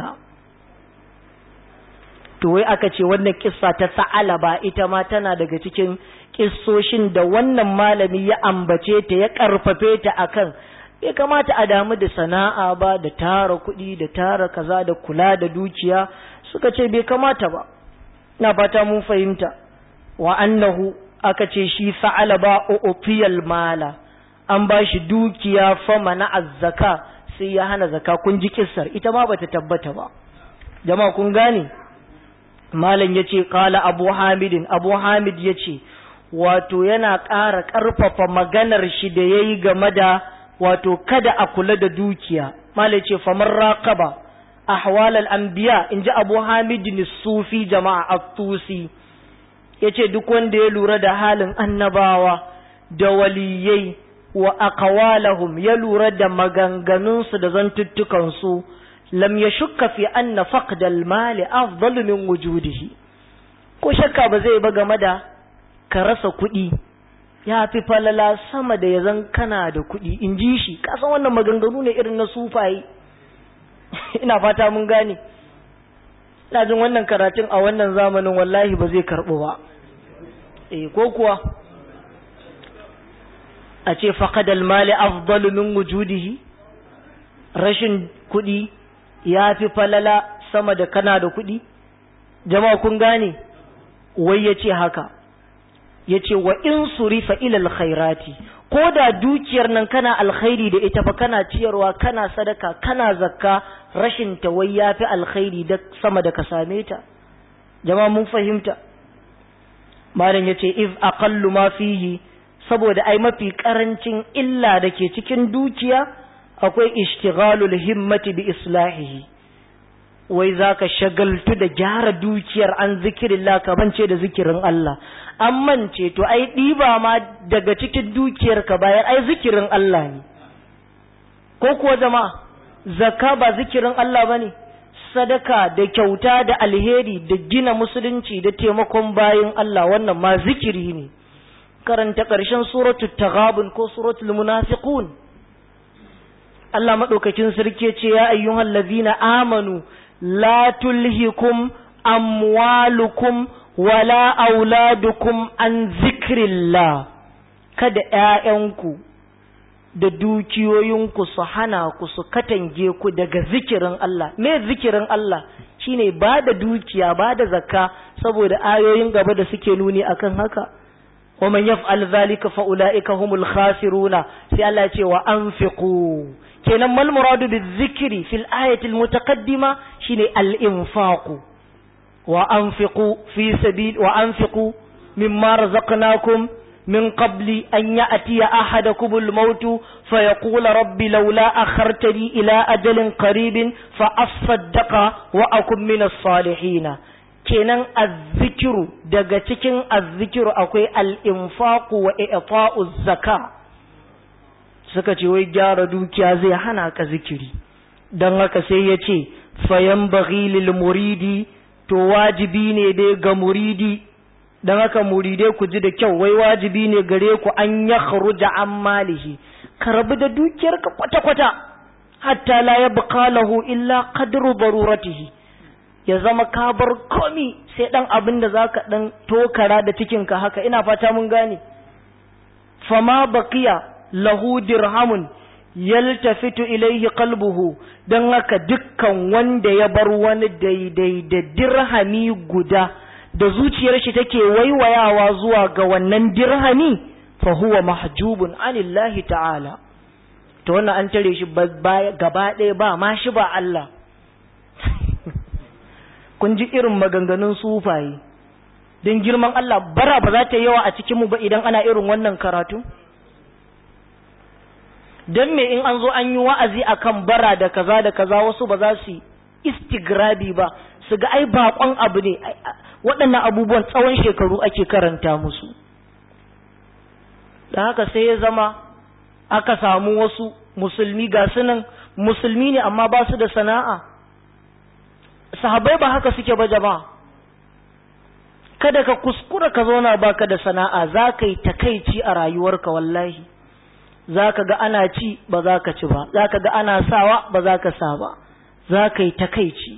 S1: to wai aka ce wannan kissa ta sa'ala ba ita ma tana daga cikin kissoshin da wannan malami ya ambace ta ya karfafe ta akan bai kamata a damu da sana'a ba da tara kuɗi da tara kaza da kula da dukiya suka ce bai kamata ba na fata mun fahimta wa annahu aka ce shi sa'ala ba u'tiyal mala an ba shi dukiya fama na azzaka sai ya hana zaka kun ji kissar ita ma bata tabbata ba jama'a kun gane malam yace qala abu hamidin abu hamid yace wato yana ƙara ƙarfafa maganar shi da yayi game da wato kada a kula da dukiya malam yace famar raqaba ahwal al anbiya inji abu hamidin sufi jama'a at-tusi yace duk wanda ya lura da halin annabawa da waliyai wa aqwalahum ya lura da maganganunsu da zantuttukansu lam yashukka fi anna faqdal mali afdalu min wujudihi ko shakka ba zai ba game da ka rasa kuɗi ya fi falala sama da ya zan kana da kuɗi in ji shi kasan wannan maganganu ne irin na sufaye ina fata mun gane ina jin wannan karatun a wannan zamanin wallahi ba zai karɓo ba eh ko kuwa a ce faƙadal mali afdalu min wujudihi rashin kuɗi ya fi falala sama da kana da kuɗi jama'a kun gane wai ya ce haka ya ce wa in surifa ilal khairati ko da dukiyar nan kana alkhairi da ita fa kana ciyarwa kana sadaka kana zakka rashin ta wai ya fi alkhairi da sama da ka same ta jama'a mun fahimta malam ya ce iz aqallu ma fihi saboda ai mafi karancin illa da ke cikin dukiya akwai ishtighalul himmati bi islahihi wai zaka shagaltu da gyara dukiyar an zikirillah ka bance da zikirin Allah an mance to ai ɗiba ma daga cikin dukiyar ka bayar ai zikirin Allah ne ko kuwa jama'a zakka ba zikirin Allah bane sadaka da kyauta da alheri da gina musulunci da taimakon bayin Allah wannan ma zikiri ne karanta ƙarshen suratul taghabun ko suratul munafiqun Allah madaukakin sarki ce ya ayyuhal ladina amanu la tulhikum amwalukum wala auladukum an zikrillah kada ƴaƴanku da dukiyoyinku su hana ku su katange ku daga zikirin Allah me zikirin Allah shine ba da dukiya ba da zakka saboda ayoyin gaba da suke nuni akan haka ومن يفعل ذلك فأولئك هم الخاسرون في الله يقول وأنفقوا كنا ما المراد بالذكر في الآية المتقدمة شيني الإنفاق وأنفقوا في سبيل وأنفقوا مما رزقناكم من قبل أن يأتي أحدكم الموت فيقول رب لولا أخرتني إلى أجل قريب فأصدق وأكن من الصالحين kenan azzikiru daga cikin azzikiru akwai al'infaku wa i'ta'u zaka suka ce wai gyara dukiya zai hana ka zikiri don haka sai ya ce fayan lil muridi to wajibi ne dai ga muridi don haka muridai ku ji da kyau wai wajibi ne gare ku an ya kharuja an malihi ka rabu da dukiyarka kwata-kwata hatta la ya lahu illa qadru daruratihi ya zama ka bar komi sai dan abin da zaka dan tokara da cikinka haka ina fata mun gane fama baqiya lahu dirhamun yaltafitu ilaihi qalbuhu dan haka dukkan wanda ya bar wani daidai da dirhami guda da zuciyar shi take waiwayawa zuwa ga wannan dirhami fa huwa mahjubun anillahi ta'ala to wannan an tare shi gaba ɗaya ba ma shi ba Allah kun ji irin maganganun sufaye don girman Allah bara ba za ta yawa a cikinmu ba idan ana irin wannan karatu don me in an zo an yi wa'azi akan bara da kaza da kaza wasu ba za su istigrabi ba su ga ai bakon abu ne waɗannan abubuwan tsawon shekaru ake karanta musu da haka sai ya zama aka samu wasu musulmi ga sunan musulmi ne amma ba su da sana'a sahabai ba haka suke ba jama'a kada ka kuskura ka zauna baka da sana'a za ka yi takaici a rayuwarka wallahi za ka ga ana ci ba za ka ci ba za ka ga ana sawa ba za ka sa ba za ka yi takaici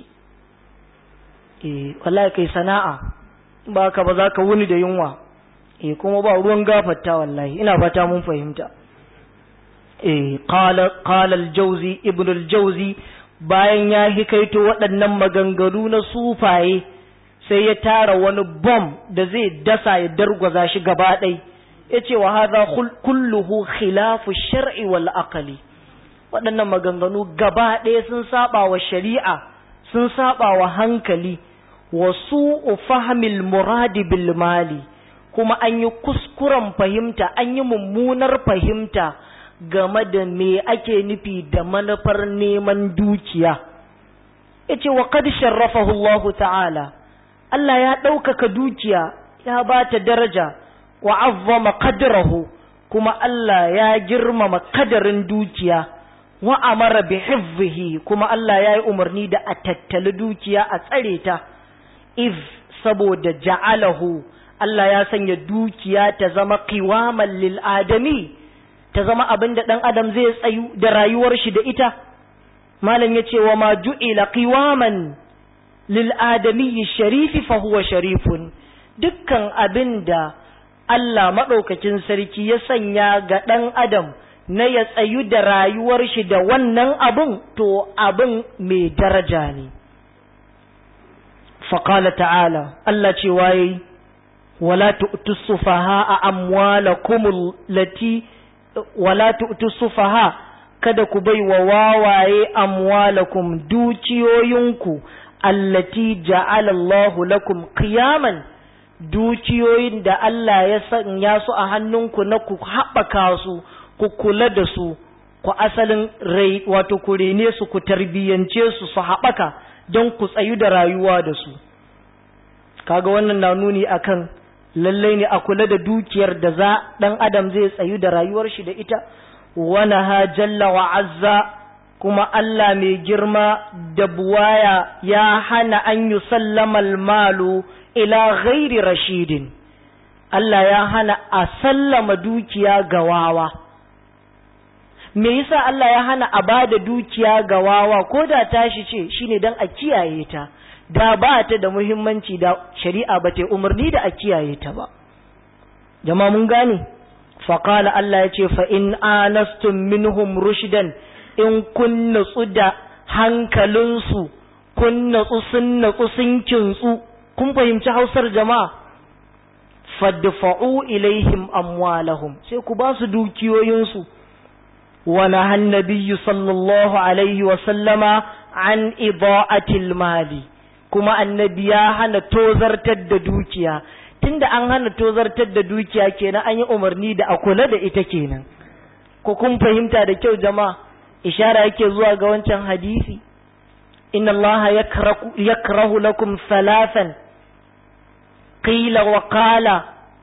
S1: eh wallahi kai sana'a ba ka ba za ka wuni da yunwa eh kuma ba ruwan gafarta wallahi ina fata mun fahimta eh qala qala al-jawzi ibn al-jawzi bayan ya hikaito waɗannan maganganu na sufaye sai ya tara wani bom da zai dasa ya dargwaza shi gaba ɗai ya ce wa haza kulluhu khilafu shar'i wal aqli waɗannan maganganu gaba ɗaya sun saba wa shari'a sun saba wa hankali wa su'u fahmil muradi bil mali kuma an yi kuskuren fahimta an yi mummunar fahimta game da me ake nufi da manufar neman dukiya yace wa qad sharrafahu Allah ta'ala Allah ya ɗaukaka dukiya ya ba ta daraja wa azzama qadrahu kuma Allah ya girmama kadarin dukiya wa amara bi hifzihi kuma Allah ya yi umarni da a tattali dukiya a tsare ta if saboda ja'alahu Allah ya sanya dukiya ta zama qiwaman lil adami ta zama abin da ɗan adam zai tsayu da rayuwar shi da ita malam ya ce wa ma ju'ila qiwaman lil adamiyyi sharifi fa huwa sharifun dukkan abin da Allah maɗaukakin sarki ya sanya ga ɗan adam na ya tsayu da rayuwar shi da wannan abin to abin mai daraja ne faƙala ta'ala Allah ce waye wala tu'tu sufaha amwalakum lati wala tu'tu sufaha kada ku bai wa wawaye amwalakum dukiyoyinku allati ja'ala Allahu lakum qiyaman dukiyoyin da Allah ya sanya su a hannunku na ku haɓaka su ku kula da su ku asalin rai wato ku rene su ku tarbiyyance su su haɓaka don ku tsayu da rayuwa da su kaga wannan na nuni akan lallai ne a kula da dukiyar da za ɗan adam zai tsayu da rayuwar shi da ita wani ha jalla wa azza kuma Allah mai girma da buwaya ya hana an yi sallamal malu ila ghairi rashidin Allah ya hana a sallama dukiya ga wawa me yasa Allah ya hana a bada dukiya ga wawa ko da tashi ce shine dan a kiyaye ta da ba ta da muhimmanci da shari'a ba ta umarni da a kiyaye ta ba jama mun gane faƙala Allah ya ce fa in anastum minhum rushdan in kun natsu da hankalinsu kun natsu sun natsu sun kintsu kun fahimci hausar jama'a fadfa'u ilaihim amwalahum sai ku ba su dukiyoyinsu wa nahan nabiyyu sallallahu alaihi wa sallama an ida'atil mali kuma annabi ya hana tozartar da dukiya tunda an hana tozartar da dukiya kenan an yi umarni da a kula da ita kenan ko kun fahimta da kyau jama'a ishara yake zuwa ga wancan hadisi inna allaha yakrahu lakum thalathan qila wa qala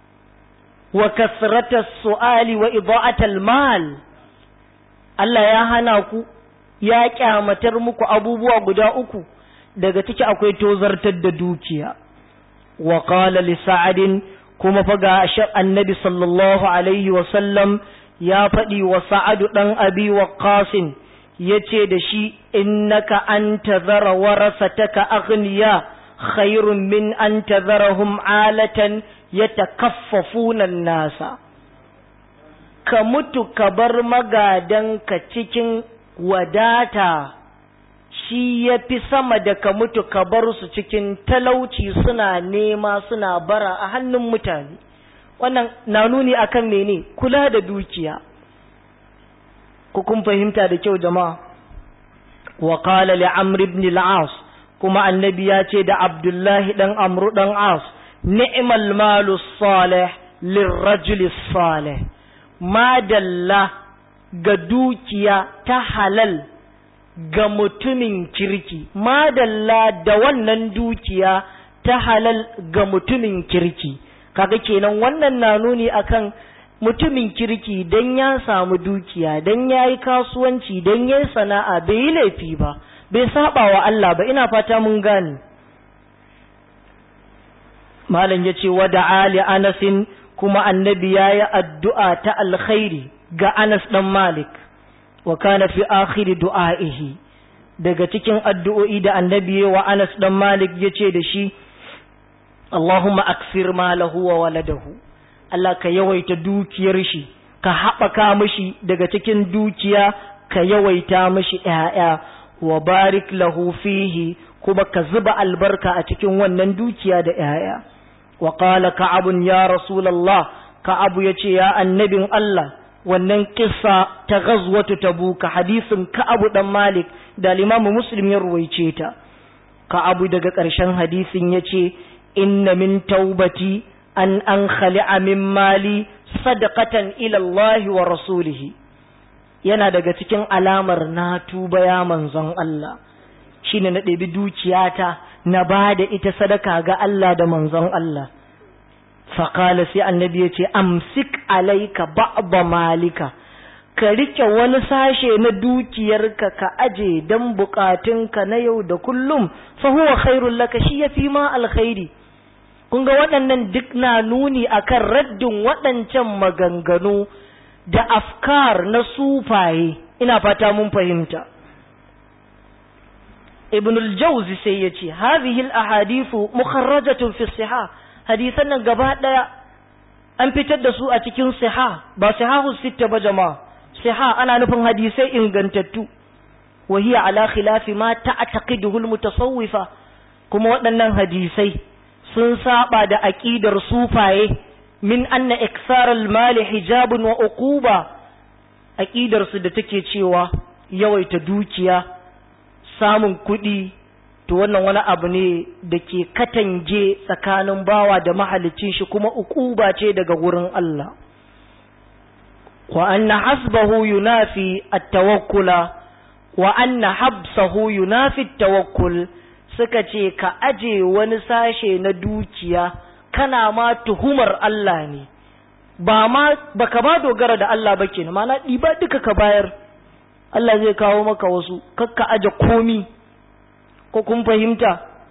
S1: wa kasrata su'ali wa ida'at al-mal Allah ya hana ku ya kyamatar muku abubuwa guda uku daga ciki akwai tozartar da dukiya wa qala li sa'adin kuma fa ga annabi sallallahu alaihi wa sallam ya faɗi wa sa'adu ɗan abi wa qasin yace da shi innaka an tazara warasataka aghniya khairun min an tazarahum alatan yatakaffafuna nasa ka mutu ka bar magadanka cikin wadata shi ya fi sama da ka mutu ka bar su cikin talauci suna nema suna bara a hannun mutane wannan na nuni akan mene kula da dukiya ku kun fahimta da kyau jama'a wa qala li amr ibn al-as kuma annabi ya ce da abdullahi dan amru dan as ni'mal malu salih lirrajuli salih madalla ga dukiya ta halal ga mutumin kirki madalla da wannan dukiya ta halal ga mutumin kirki kaga kenan wannan na nuni akan mutumin kirki dan ya samu dukiya dan ya yi kasuwanci dan ya yi sana'a bai yi laifi ba bai saba wa Allah ba ina fata mun gane malam ya ce wada ali anasin kuma annabi ya yi addu'a ta alkhairi ga anas ɗan malik wa kana fi akhiri du'a'ihi daga cikin addu'o'i da annabi wa anas ɗan malik ya ce da shi Allahumma aksir malahu wa waladahu Allah ka yawaita dukiyar shi ka haɓaka mishi daga cikin dukiya ka yawaita mishi ‘ya'ya wa barik lahu fihi kuma ka zuba albarka a cikin wannan dukiya da ‘ya'ya wa ƙala ka'abun ya rasulallah ka'abu ya ce ya annabin Allah wannan kissa ta gazwatu tabuka hadisin ka'abu dan malik da limamu muslim ya ruwaice ta ka'abu daga ƙarshen hadisin ya ce inna min taubati an an khali'a min mali sadaqatan ila Allah wa rasulihi yana daga cikin alamar na tuba ya manzon Allah shine na ɗebi dukiyata na ba da ita sadaka ga Allah da manzon Allah faƙala sai annabi ya ce amsik alaika ba'ba malika ka rike wani sashe na dukiyarka ka aje don bukatunka na yau da kullum fa huwa khairul laka shi yafi ma alkhairi kun ga waɗannan duk na nuni akan raddin waɗancan maganganu da afkar na sufaye ina fata mun fahimta ibn al-jawzi sai ya ce hadhihi al-ahadithu mukharrajatun fi siha hadisan nan gaba daya an fitar da su a cikin siha ba sihahu sitta ba jama'a siha ana nufin hadisai ingantattu wa hiya ala khilafi ma ta'taqiduhu al-mutasawwifa kuma waɗannan hadisai sun saba da aqidar sufaye min anna iksar al-mali hijabun wa uquba aqidar su da take cewa yawaita dukiya samun kuɗi to wannan wani abu ne da ke katange tsakanin bawa da mahalicin shi kuma ukuba ce daga wurin Allah wa anna hasbahu yunafi at-tawakkula wa anna habsahu yunafi at-tawakkul suka ce ka aje wani sashe na dukiya kana ma tuhumar Allah ne ba ma baka ba dogara da Allah ba kenan ma na ɗiba duka ka bayar Allah zai kawo maka wasu kakka aje komi ko kun fahimta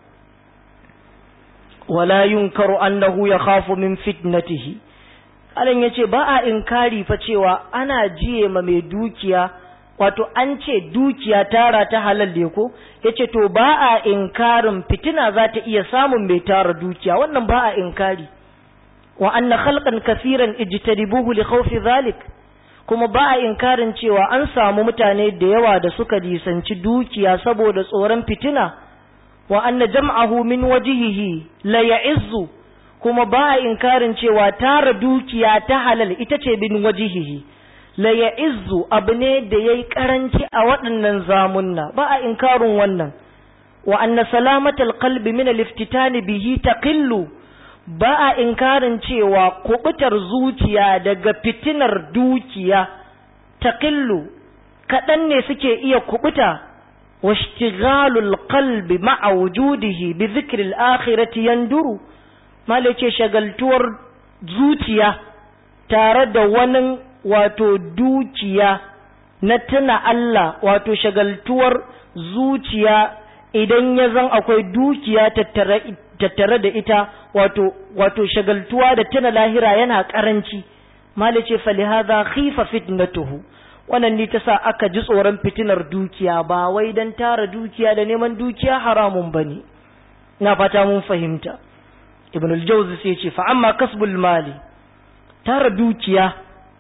S1: wala yunkaru annahu yakhafu min fitnatihi alan yace ba a inkari fa cewa ana jiye ma mai dukiya wato an ce dukiya tara ta halal ne ko yace to ba a inkarin fitina za ta iya samun mai tara dukiya wannan ba a inkari wa anna khalqan kaseeran ijtaribuhu li khawfi dhalik kuma ba a inkarin cewa an samu mutane da yawa da suka lisanci dukiya saboda tsoron fitina wa anna jam'ahu min wajihihi la ya'izzu kuma ba a inkarin cewa tara dukiya ta halal ita ce bin wajihihi la ya'izzu abu ne da yayi karanci a waɗannan zamunna ba a inkarin wannan wa anna salamatal qalbi min al-iftitani bihi taqillu ba a inkarin cewa kubutar zuciya daga fitinar dukiya taqillu kaɗan ne suke iya kubuta washtighalul qalbi ma'a wujudihi bi dhikril akhirati yanduru malace shagaltuwar zuciya tare da wani wato dukiya na tuna Allah wato shagaltuwar zuciya idan ya zan akwai dukiya tattare tattare da ita wato wato shagaltuwa da tuna lahira yana karanci malice falihadha khifa fitnatuhu wannan ne ta sa aka ji tsoron fitinar dukiya ba wai dan tara dukiya da neman dukiya haramun bane na fata mun fahimta ibn al-jawzi sai ce fa amma kasbul mali tara dukiya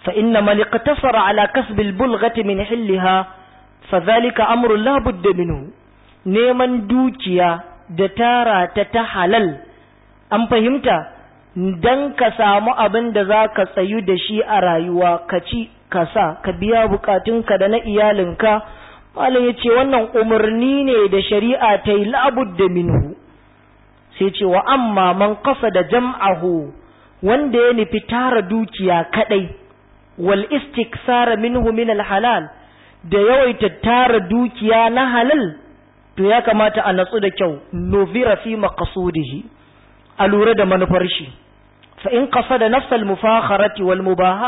S1: fa inna man iqtasara ala kasb al-bulghati min hillaha fa dhalika amrun la budda minhu neman dukiya da tara ta ta halal an fahimta dan ka samu abin da za ka tsayu da shi a rayuwa ka ci ka sa ka biya bukatunka da na iyalinka malam ya ce wannan umarni ne da shari'a ta yi da minhu sai ce wa amma man kasa da jam'ahu wanda ya nufi tara dukiya kadai wal istiksara minhu min al halal da yawaita tara dukiya na halal to ya kamata a natsu da kyau novira fi maqsudihi a lura da manufar shi fa in qasada nafsal mufakharati wal mubaha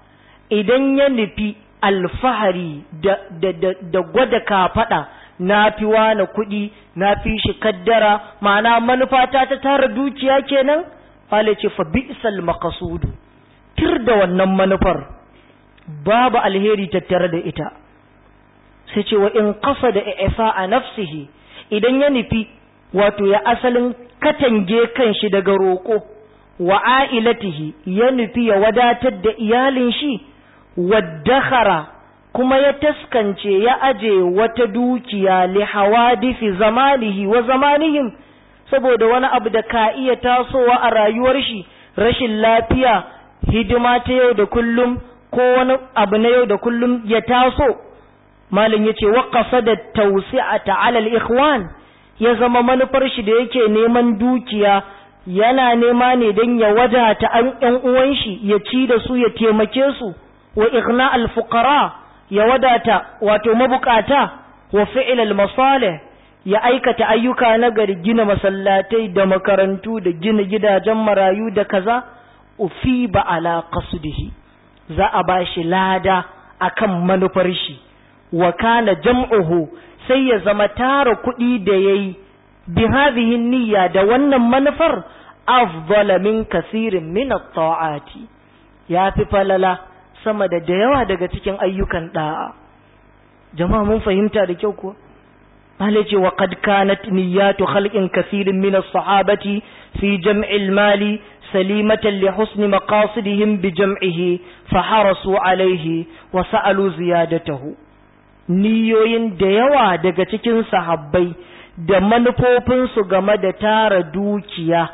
S1: idan ya nufi alfahari da, da, da, da gwada kafaɗa na fi wani kuɗi na fi shi kaddara ma'ana manufata ta tara dukiya kenan fale ce fa bi'sal maqsudu tir da wannan manufar babu alheri tattare da ita sai ce wa in qasada ifa a nafsihi idan ya nufi wato ya asalin katange kanshi daga roƙo wa ailatihi ya nufi ya wadatar da iyalin shi waddakara kuma ya taskance ya aje wata dukiya li hawadifi zamanihi wa zamanihim saboda wani abu da ka iya tasowa a rayuwar shi rashin lafiya hidima ta yau da kullum ko wani abu na yau da kullum ya taso malam yace wa qasada tawsi'ata 'ala al-ikhwan ya zama manufar shi da yake neman dukiya yana nema ne don ya wadata an ƴan uwan shi ya ci da su ya taimake su wa ighna al-fuqara ya wadata wato mabukata wa fi'l al-masalih ya aikata ayyuka na gari gina masallatai da makarantu da gina gidajen marayu da kaza ufiba ala qasdihi za a bashi lada akan manufar shi wa kana jam'uhu sai ya zama tara kuɗi da yayi bi hadhihi niyya da wannan manufar afdala min kasirin min at-ta'ati yafi falala sama da da yawa daga cikin ayyukan da'a jama'a mun fahimta da kyau ko Mala ce wa qad kanat niyyatu khalqin kathirin min as-sahabati fi jam'il mali salimatan li husni maqasidihim bi jam'ihi fa harasu alayhi wa sa'alu ziyadatahu niyoyin da yawa daga cikin sahabbai da manufofinsu game da tara dukiya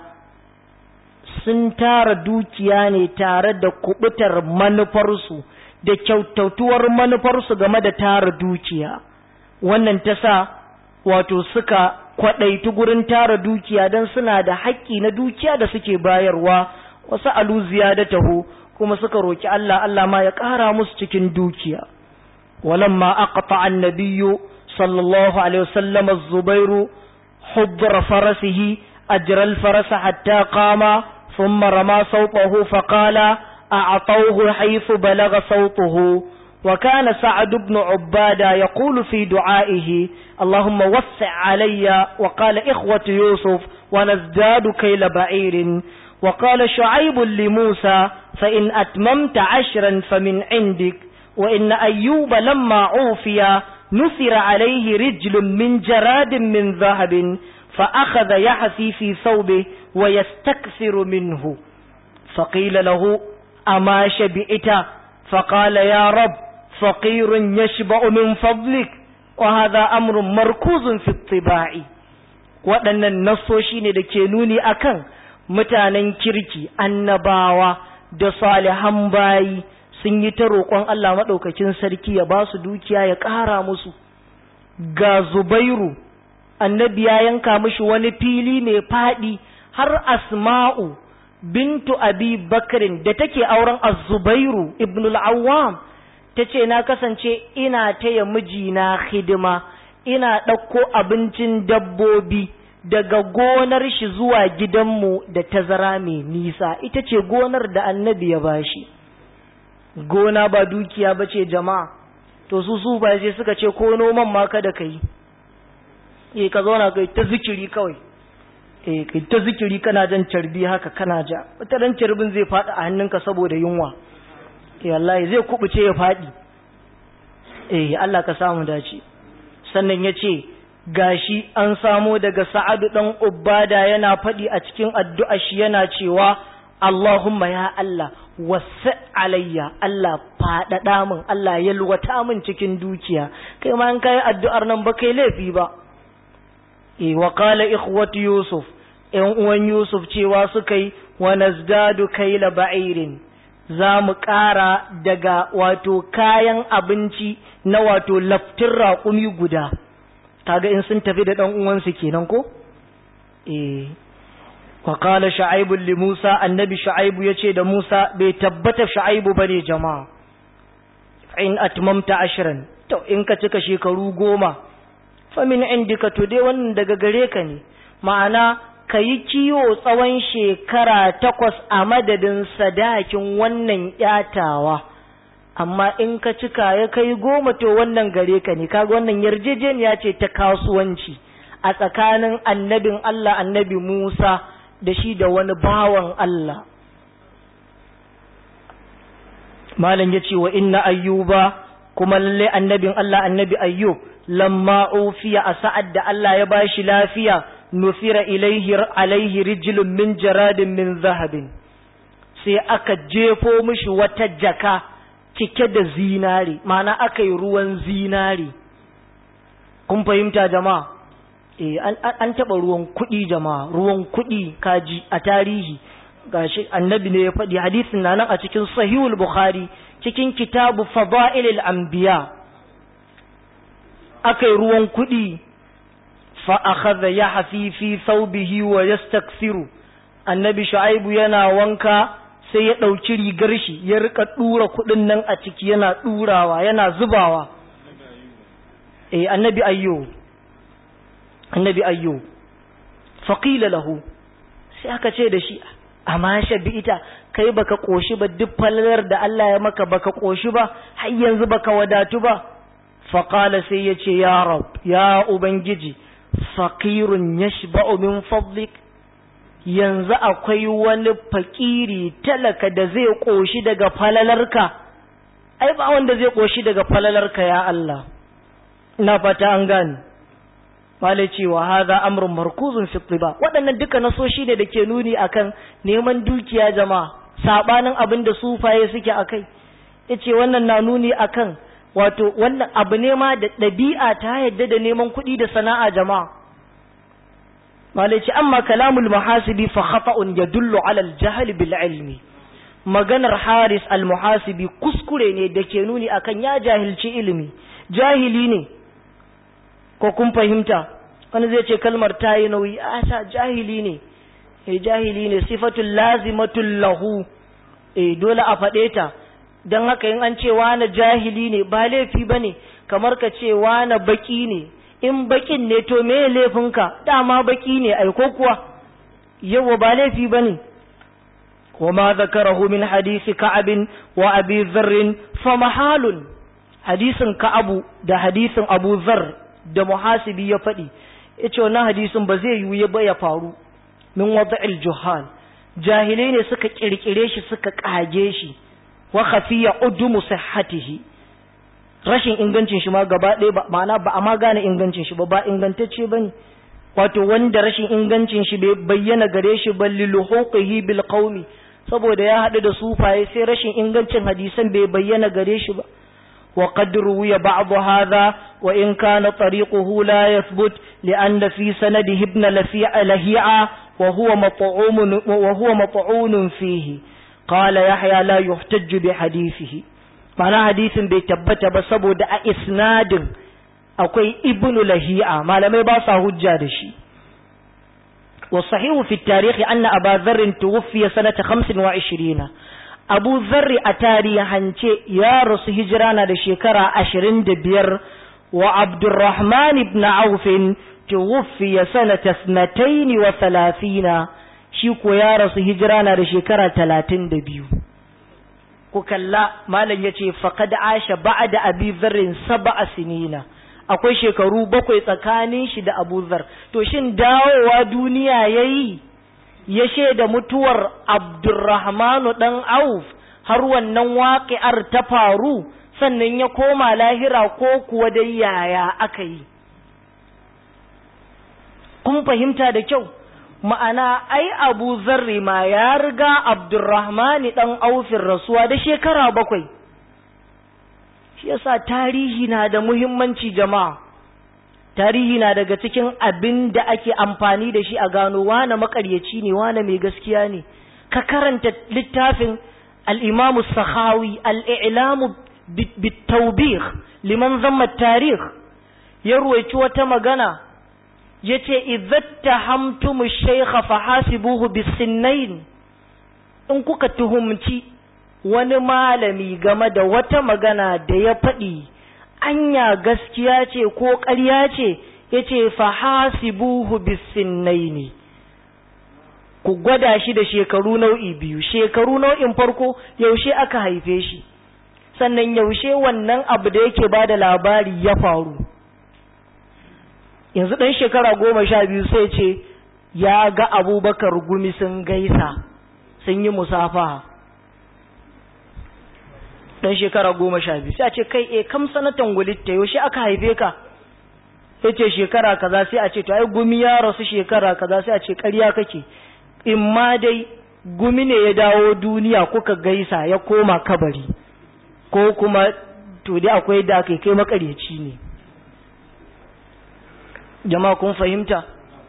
S1: sun tara dukiya ne tare da kubutar manufarsu da kyautatuwar manufarsu game da tara dukiya wannan ta sa wato suka kwaɗaitu gurin tara dukiya don suna da haƙƙi na dukiya da suke bayarwa wasu aluziya da taho kuma suka roki Allah Allah ma ya ƙara musu cikin dukiya walamma aqta annabiyyu sallallahu alaihi wasallam az-zubairu hubra farasihi ajra al-faras hatta qama thumma rama sawtahu faqala a'tawhu haythu balagha sawtuhu وكان سعد بن عبادة يقول في دعائه اللهم وسع علي وقال إخوة يوسف ونزداد كيل بعير وقال شعيب لموسى فإن أتممت عشرا فمن عندك وإن أيوب لما عوفي نثر عليه رجل من جراد من ذهب فأخذ يحثي في ثوبه ويستكثر منه فقيل له أما شبئت فقال يا رب فقير يشبع من فضلك وهذا أمر مركوز في الطباع waɗannan nassoshi ne da ke nuni akan mutanen kirki annabawa da salihan bayi sun yi ta roƙon Allah maɗaukakin sarki ya ba su dukiya ya ƙara musu ga zubairu annabi ya yanka mishi wani fili mai faɗi har asma'u bintu abi bakrin da take auren az-zubairu ibn al-awwam tace na kasance ina taya mijina hidima ina ɗauko abincin dabbobi daga gonar shi zuwa gidanmu da tazara mai nisa ita ce gonar da annabi ya bashi gona ba dukiya ba ce jama'a to su su ba sai suka ce ko noman ma kada ka yi eh ka zauna kai ta zikiri kawai eh kai ta zikiri kana jan carbi haka kana ja wata ran carbin zai faɗi a hannunka saboda yunwa eh wallahi zai kubuce ya faɗi eh Allah ka samu dace sannan ya ce gashi an samo daga sa'adu ɗan ubada yana faɗi a cikin addu'a shi yana cewa Allahumma ya Allah wasu alayya Allah faɗaɗa min Allah yalwata min cikin dukiya kai ma in kai addu'ar nan ba kai laifi ba e wa qala ikhwatu yusuf ƴan uwan yusuf cewa suka yi wa nazdadu kaila ba'irin za mu ƙara daga wato kayan abinci na wato laftin raƙumi guda kaga in sun tafi da ɗan uwansu kenan ko eh wa qala shu'aibu li musa annabi shu'aibu yace da musa bai tabbata shu'aibu bane jama'a in atmamta ashran to in ka cika shekaru goma fa min indika to dai wannan daga gare ka ne ma'ana ka yi kiwo tsawon shekara takwas a madadin sadakin wannan yatawa amma in ka cika ya kai goma to wannan gare ka ne kaga wannan yarjejeniya ce ta kasuwanci a tsakanin annabin Allah annabi Musa da shi da wani bawan Allah malam ya ce wa inna ayyuba kuma lalle annabin Allah annabi ayyub lamma ufiya a sa'ad da Allah ya bashi lafiya nufira ilaihi alaihi rijlun min jaradin min zahabin sai aka jefo mishi wata jaka cike da zinari ma'ana aka yi ruwan zinari kun fahimta jama'a eh an taɓa ruwan kuɗi jama'a ruwan kuɗi kaji a tarihi gashi annabi ne ya faɗi hadisin na nan a cikin sahihul bukhari cikin kitabu fada'ilil anbiya aka yi ruwan kuɗi fa akhadha yahfi fi thawbihi wa yastaksiru annabi shu'aibu yana wanka sai ya ɗauki rigar shi ya rika ɗura kuɗin nan a ciki yana ɗurawa yana zubawa eh annabi ayyo annabi ayyo faqila lahu sai aka ce da shi amma ita kai baka koshi ba duk falalar da Allah ya maka baka koshi ba har yanzu baka wadatu ba faqala sai ya ce ya rab ya ubangiji faqirun yashba'u min fadlik yanzu akwai wani fakiri talaka da zai koshi daga falalarka ai ba wanda zai koshi daga falalarka ya Allah ina fata an gane malai cewa haza amrun markuzun fi tiba waɗannan duka nasoshi ne da ke nuni akan neman dukiya jama'a sabanin abin da sufaye suke akai yace wannan na nuni akan wato wannan abu ne ma da ɗabi'a ta yadda da neman kuɗi da sana'a jama'a malai ce amma kalamul muhasibi fa khata'un yadullu ala al-jahl bil ilmi maganar haris al-muhasibi kuskure ne da ke nuni akan ya jahilci ilimi jahili ne ko kun fahimta wani zai ce kalmar ta yi nauyi a ta jahili ne eh jahili ne sifatul lazimatul lahu eh dole a faɗe ta don haka in an ce wani jahili ne ba laifi ba ne kamar ka ce wani baki ne in bakin ne to me laifinka dama baki ne ai ko kuwa yawa ba laifi ba ne وما ذكره من حديث كعب وأبي ذر فمحال حديث كعب ده حديث أبو ذر da muhasibi ya faɗi ya ce wannan hadisin ba zai yiwu ba ya faru min wada'il juhal jahilai ne suka kirkire shi suka kage shi wa khafiya udumu sihhatihi rashin ingancin shi ma gaba ɗaya ba ma'ana ba a ma gane ingancin shi ba ba ingantacce bane wato wanda rashin ingancin shi bai bayyana gare shi ba liluhuqihi bil qaumi saboda ya haɗu da sufaye sai rashin ingancin hadisan bai bayyana gare shi ba وقد روي بعض هذا وإن كان طريقه لا يثبت لأن في سنده ابن لفيع لهيعة وهو مطعوم, وهو مطعون فيه قال يحيى لا يحتج بحديثه معنى حديث بيتبت بسبب دع إسناد أكوي ابن لهيعة ما لم يباسا هجادشي والصحيح في التاريخ أن أبا ذر توفي سنة خمس وعشرين abu zarri a tarihance ya rasu hijira na da shekara ashirin da biyar wa abdurrahman ibn aufin tuwuffiya sanata snataini wa talafina shi ko ya rasu hijira na da shekara talatin da biyu ku kalla malam ya ce faƙad asha ba'da abi zarrin saba'a sinina akwai shekaru bakwai tsakanin shi da abu zar to shin dawowa duniya yayi ya shaida mutuwar Abdurrahmanu ɗan Auf har wannan waƙi'ar ta faru sannan ya koma lahira ko kuwa dai yaya aka yi. Kun fahimta da kyau, ma'ana ai abu zarri ma ya riga abdurrahmani dan aufin rasuwa da shekara bakwai shi yasa tarihi na da muhimmanci jama'a tarihi na daga cikin abin da ake amfani da shi a gano wane makaryaci ne wane mai gaskiya ne ka karanta littafin al'imamu sahawi al'ilamu bitawbih liman zama tarih ya ruwaici wata magana ya ce izatta hamtumu shaikha fahasibuhu bisinnain in kuka tuhumci wani malami game da wata magana da ya faɗi anya gaskiya ce ko ƙarya ce ya ce fahasibuhu bisinnaini ku gwada shi da shekaru nau'i biyu shekaru nau'in farko yaushe aka haife shi sannan yaushe wannan abu da yake ba da labari ya faru yanzu ɗan shekara goma sha biyu sai ce ya ga abubakar gumi sun gaisa sun yi musafa ɗan shekara goma sha biyu sai a ce kai e kam sanatan wulitta yaushe aka haife ka ya ce shekara kaza sai a ce to ai gumi ya rasu shekara kaza sai a ce ƙarya kake in ma dai gumi ne ya dawo duniya kuka gaisa ya koma kabari ko kuma to dai akwai da kai kai makaryaci ne jama'a kun fahimta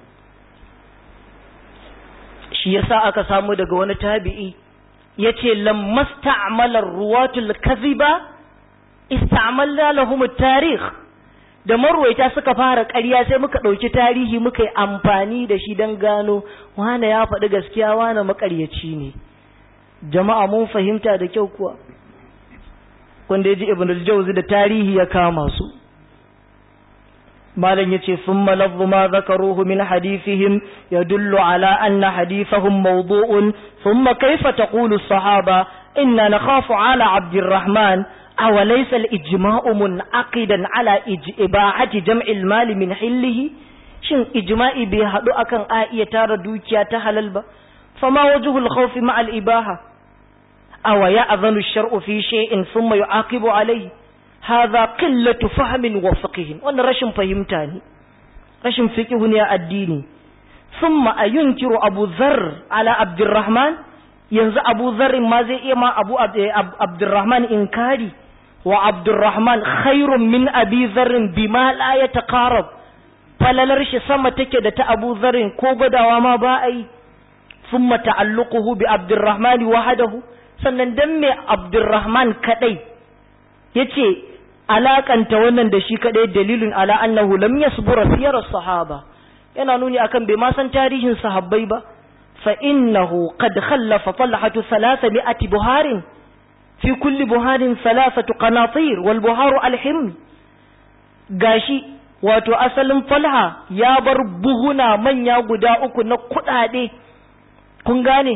S1: shi yasa aka samu daga wani tabi'i yace lamma sta'mala ruwatul kadhiba ista'malna lahum at-tarikh da marwaita suka fara ƙarya sai muka ɗauki tarihi muka yi amfani da shi don gano wane ya faɗi gaskiya wane makaryaci ne jama'a mun fahimta da kyau kuwa wanda ya ji ibn al-jawzi da tarihi ya kama su malam yace thumma lafzu ma zakaruhu min hadithihim yadullu ala anna hadithahum mawdu'un thumma kayfa taqulu as-sahaba inna nakhafu ala abdirrahman aw laysa al-ijma'u mun'aqidan ala ibahati jam'il mal min hillihi shin ijma'i bai hadu akan a iya tara dukiya ta halal ba fama wajhu al-khawf ma al-ibaha aw ya'dhanu ash-shar'u fi shay'in thumma yu'aqibu alayhi hadha qillatu fahmin wa fiqhin wannan rashin fahimta ne rashin fiqhu ne a addini thumma ayunkiru abu dharr ala abdurrahman yanzu abu dharr ma zai iya ma abu abdurrahman inkari wa abdurrahman khairun min abi dharr bima la yataqarab falalar shi sama take da ta abu dharr ko gwadawa ma ba ai thumma ta'alluquhu bi abdurrahman wahdahu sannan dan me abdurrahman kadai yace alakanta wannan da shi kadai dalilin ala annahu lam yasbura siyar sahaba yana nuni akan bai ma san tarihin sahabbai ba fa innahu qad khallafa talhatu 300 buharin fi kulli buharin thalathatu qanatir wal buharu alhim gashi wato asalin falha ya bar buhuna manya guda uku na kudade kun gane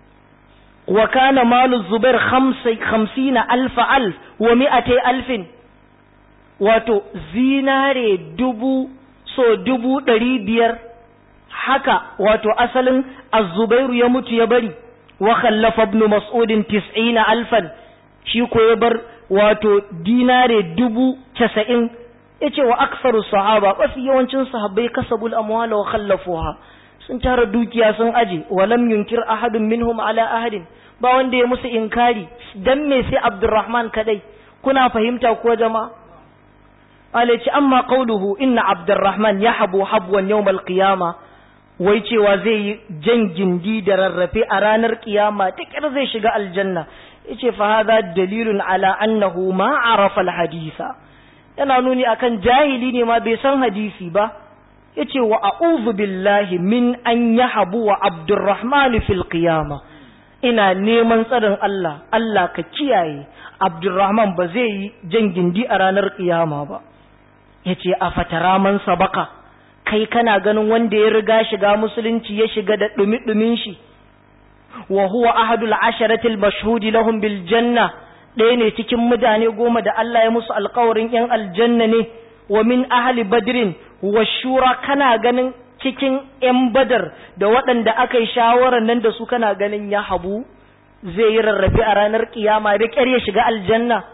S1: wa kana malu zubair 50 alfa alf wa mi'atay alfin wato zinare dubu so dubu ɗari biyar haka wato asalin azubairu ya mutu ya bari wa khallafa ibn mas'udin tis'ina alfan shi ko ya bar wato dinare dubu casa'in ya ce wa aksaru sahaba mafi yawancin sahabbai kasabul amwala wa khallafuha sun tara dukiya sun aje wa lam yunkir ahadun minhum ala ahadin ba wanda ya musu inkari dan me sai abdurrahman kadai kuna fahimta ko jama'a alaci amma qauluhu inna abdurrahman yahbu habwan yawmal qiyama wai cewa zai yi jan gindi da rarrafe a ranar kiyama ta kyar zai shiga aljanna yace fa hadha dalilun ala annahu ma arafa alhadisa yana nuni akan jahili ne ma bai san hadisi ba yace wa a'udhu billahi min an yahbu wa abdurrahman fil qiyama ina neman tsarin Allah Allah ka kiyaye abdurrahman ba zai yi jan gindi a ranar kiyama ba ya ce a fatara man sabaka kai kana ganin wanda ya riga shiga musulunci ya shiga da ɗumi-ɗumin shi wa huwa ahadul asharatil mashhudi lahum bil janna ɗaya ne cikin mutane goma da Allah ya musu alkawarin yan aljanna ne wa min ahli badrin wa shura kana ganin cikin yan badar da waɗanda aka yi shawarar nan da su kana ganin ya habu zai yi rarrafe a ranar kiyama da ƙyar ya shiga aljanna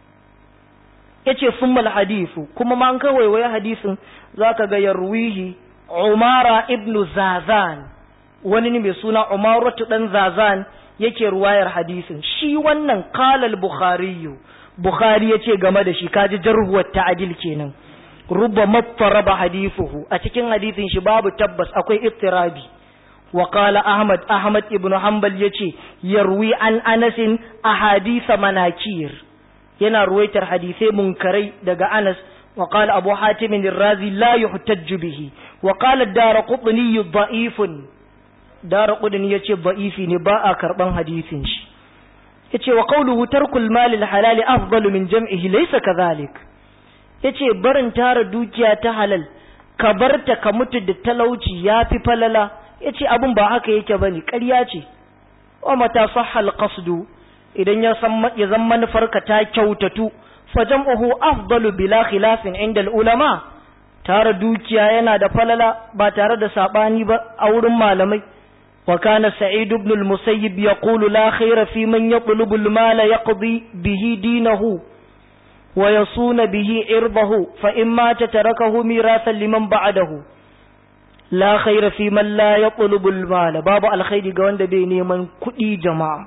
S1: ya ce summal hadisu kuma ma an kawai wai hadisin za ka ga yarwihi umara ibn zazan wani ne mai suna umaratu dan zazan yake ruwayar hadisin shi wannan qala al-bukhari bukhari yace game da shi kaji jarhuwar ta'dil kenan rubba mattaraba hadithuhu a cikin hadisin shi babu tabbas akwai ittirabi wa qala ahmad ahmad ibn hanbal yace yarwi an anas ahadith manakir yana ruwaitar hadisai munkarai daga anas wa qala abu hatim ar-razi la yuhtajju bihi wa qala ad-darqutni da'ifun darqutni yace da'ifi ne ba a karban hadisin shi yace wa qawluhu tarkul mal al-halal afdalu min jam'ihi laysa kadhalik yace barin tara dukiya ta halal ka barta ka mutu da talauci yafi falala yace abun ba haka yake bane ƙarya ce wa mata sahhal qasdu idan ya san ya zan manufarka ta kyautatu fa jam'uhu afdalu bila khilafin inda ulama tara dukiya yana da falala ba tare da sabani ba a wurin malamai wa kana sa'id ibn al-musayyib yaqulu la khayra fi man yatlubu al-mala yaqdi bihi dinahu ويصون به إرضه فإما تتركه ميراثا لمن بعده لا خير في من لا يطلب المال باب الخير قوان بيني من كئي جماعة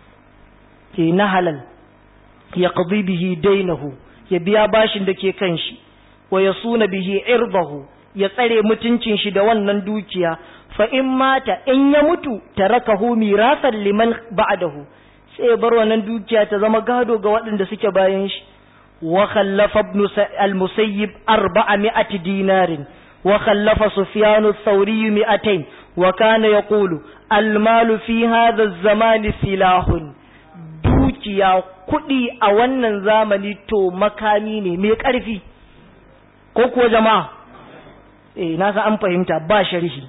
S1: نهلا يقضي به دينه يبيا باشن دكي كنشي ويصون به إرضه يطري متنشن شدوان نندوكيا فإن مات إن يموت تركه ميراثا لمن بعده sai bar wannan dukiya ta zama gado ga waɗanda suke bayan shi وخلف ابن المسيب أربعمائة دينار وخلف سفيان الثوري مئتين وكان يقول المال في هذا الزمان سلاح dukiya kuɗi a wannan zamani to makami ne mai ƙarfi ko kuwa jama'a eh na san an fahimta ba sharhi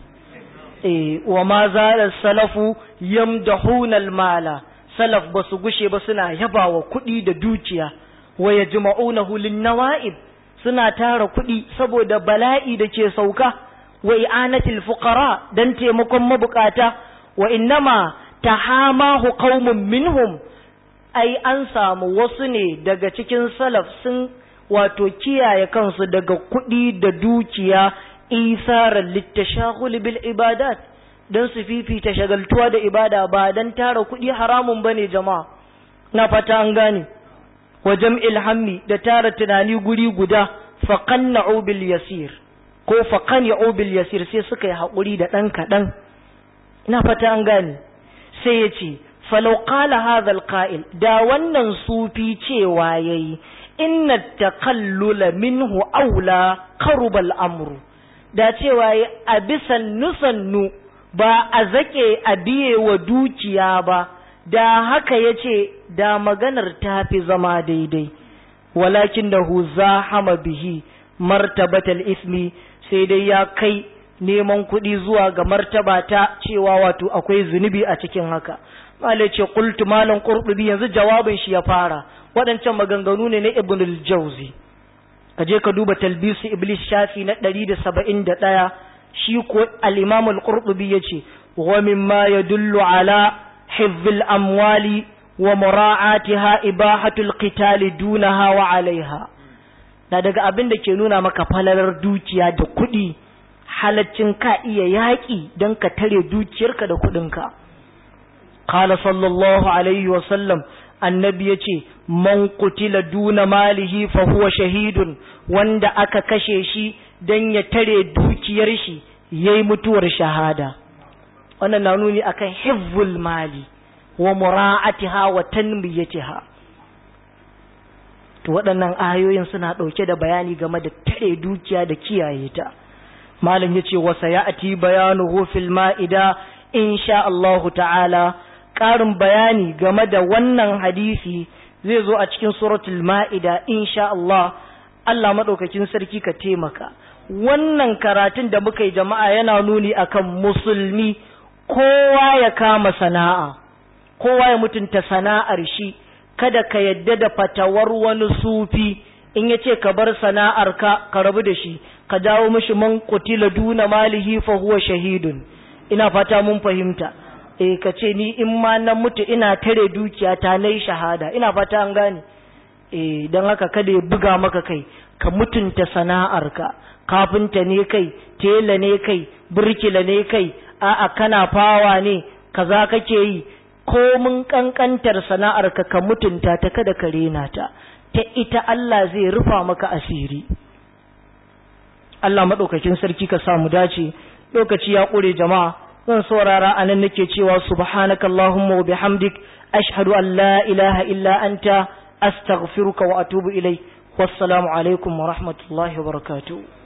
S1: eh wa ma zala salafu yamdahuna almala salaf basu gushe ba suna yabawa kuɗi da dukiya wa ya jima'unahu linnawa'ib suna tara kuɗi saboda bala'i da ke sauka wa i'anatil fuqara dan taimakon mabukata wa innama tahamahu qaumun minhum ai an samu wasu ne daga cikin salaf sun wato kiyaye kansu daga kuɗi da dukiya isaran littashahul bil ibadat dan su fifita shagaltuwa da ibada ba dan tara kuɗi haramun bane jama'a na fata an gane wa jam'il hammi da tara tunani guri guda faqanna'u bil yasir ko faqanna'u bil yasir sai suka yi haƙuri da ɗan kaɗan ina fata an gane sai ya ce falau qala hadha alqa'il da wannan sufi cewa yayi inna takallula minhu aula qaruba amru da cewa yayi a bisan nusannu ba a zake a biye wa dukiya ba da haka ya ce da maganar ta fi zama daidai walakin da hu zahama bihi martabatal ismi sai dai ya kai neman kuɗi zuwa ga martaba ta cewa wato akwai zunubi a cikin haka malai ce qultu malan qurtubi yanzu jawabin shi ya fara waɗancan maganganu ne na ibn al-jawzi kaje ka duba talbisu iblis shafi na 171 shi ko al-imam al-qurtubi yace wa mimma yadullu ala حفظ الأموال ومراعاتها إباحة القتال دونها وعليها na daga abin da ke nuna maka falalar dukiya da kuɗi halaccin ka iya yaƙi don ka tare dukiyarka da kuɗinka. Kala sallallahu alaihi wasallam annabi ya ce, Man kutila duna malihi fa huwa shahidun wanda aka kashe shi don ya tare dukiyar shi yayi mutuwar shahada. wannan na nuni akan hifzul mali wa mura'atiha wa tanmiyatiha to waɗannan ayoyin suna ɗauke da bayani game da tare dukiya da kiyaye ta malam yace wa sayati bayanuhu fil ma'ida insha Allah ta'ala ƙarin bayani game da wannan hadisi zai zo a cikin suratul ma'ida insha Allah Allah madaukakin sarki ka taimaka wannan karatun da muka yi jama'a yana nuni akan musulmi kowa ya kama sana'a kowa ya mutunta sana'ar shi kada ka yadda da fatawar wani sufi in ya ce ka bar sana'ar ka ka rabu da shi ka dawo mishi man kutila duna malihi fa huwa shahidun ina fata mun fahimta eh ka ce ni in ma na mutu ina tare dukiya ta nayi shahada ina fata an gane eh dan haka kada ya buga maka kai ka mutunta sana'ar ka kafinta ne kai tela ne kai burkila ne kai a'a kana fawa ne kaza kake yi komin kankantar sana'ar ka ka mutunta ta kada ka rena ta ta ita Allah zai rufa maka asiri Allah madaukakin sarki ka samu dace lokaci ya kure jama'a zan saurara anan nake cewa subhanakallahumma wa bihamdik ashhadu an la ilaha illa anta astaghfiruka wa atubu ilai wassalamu alaikum wa rahmatullahi wa barakatuh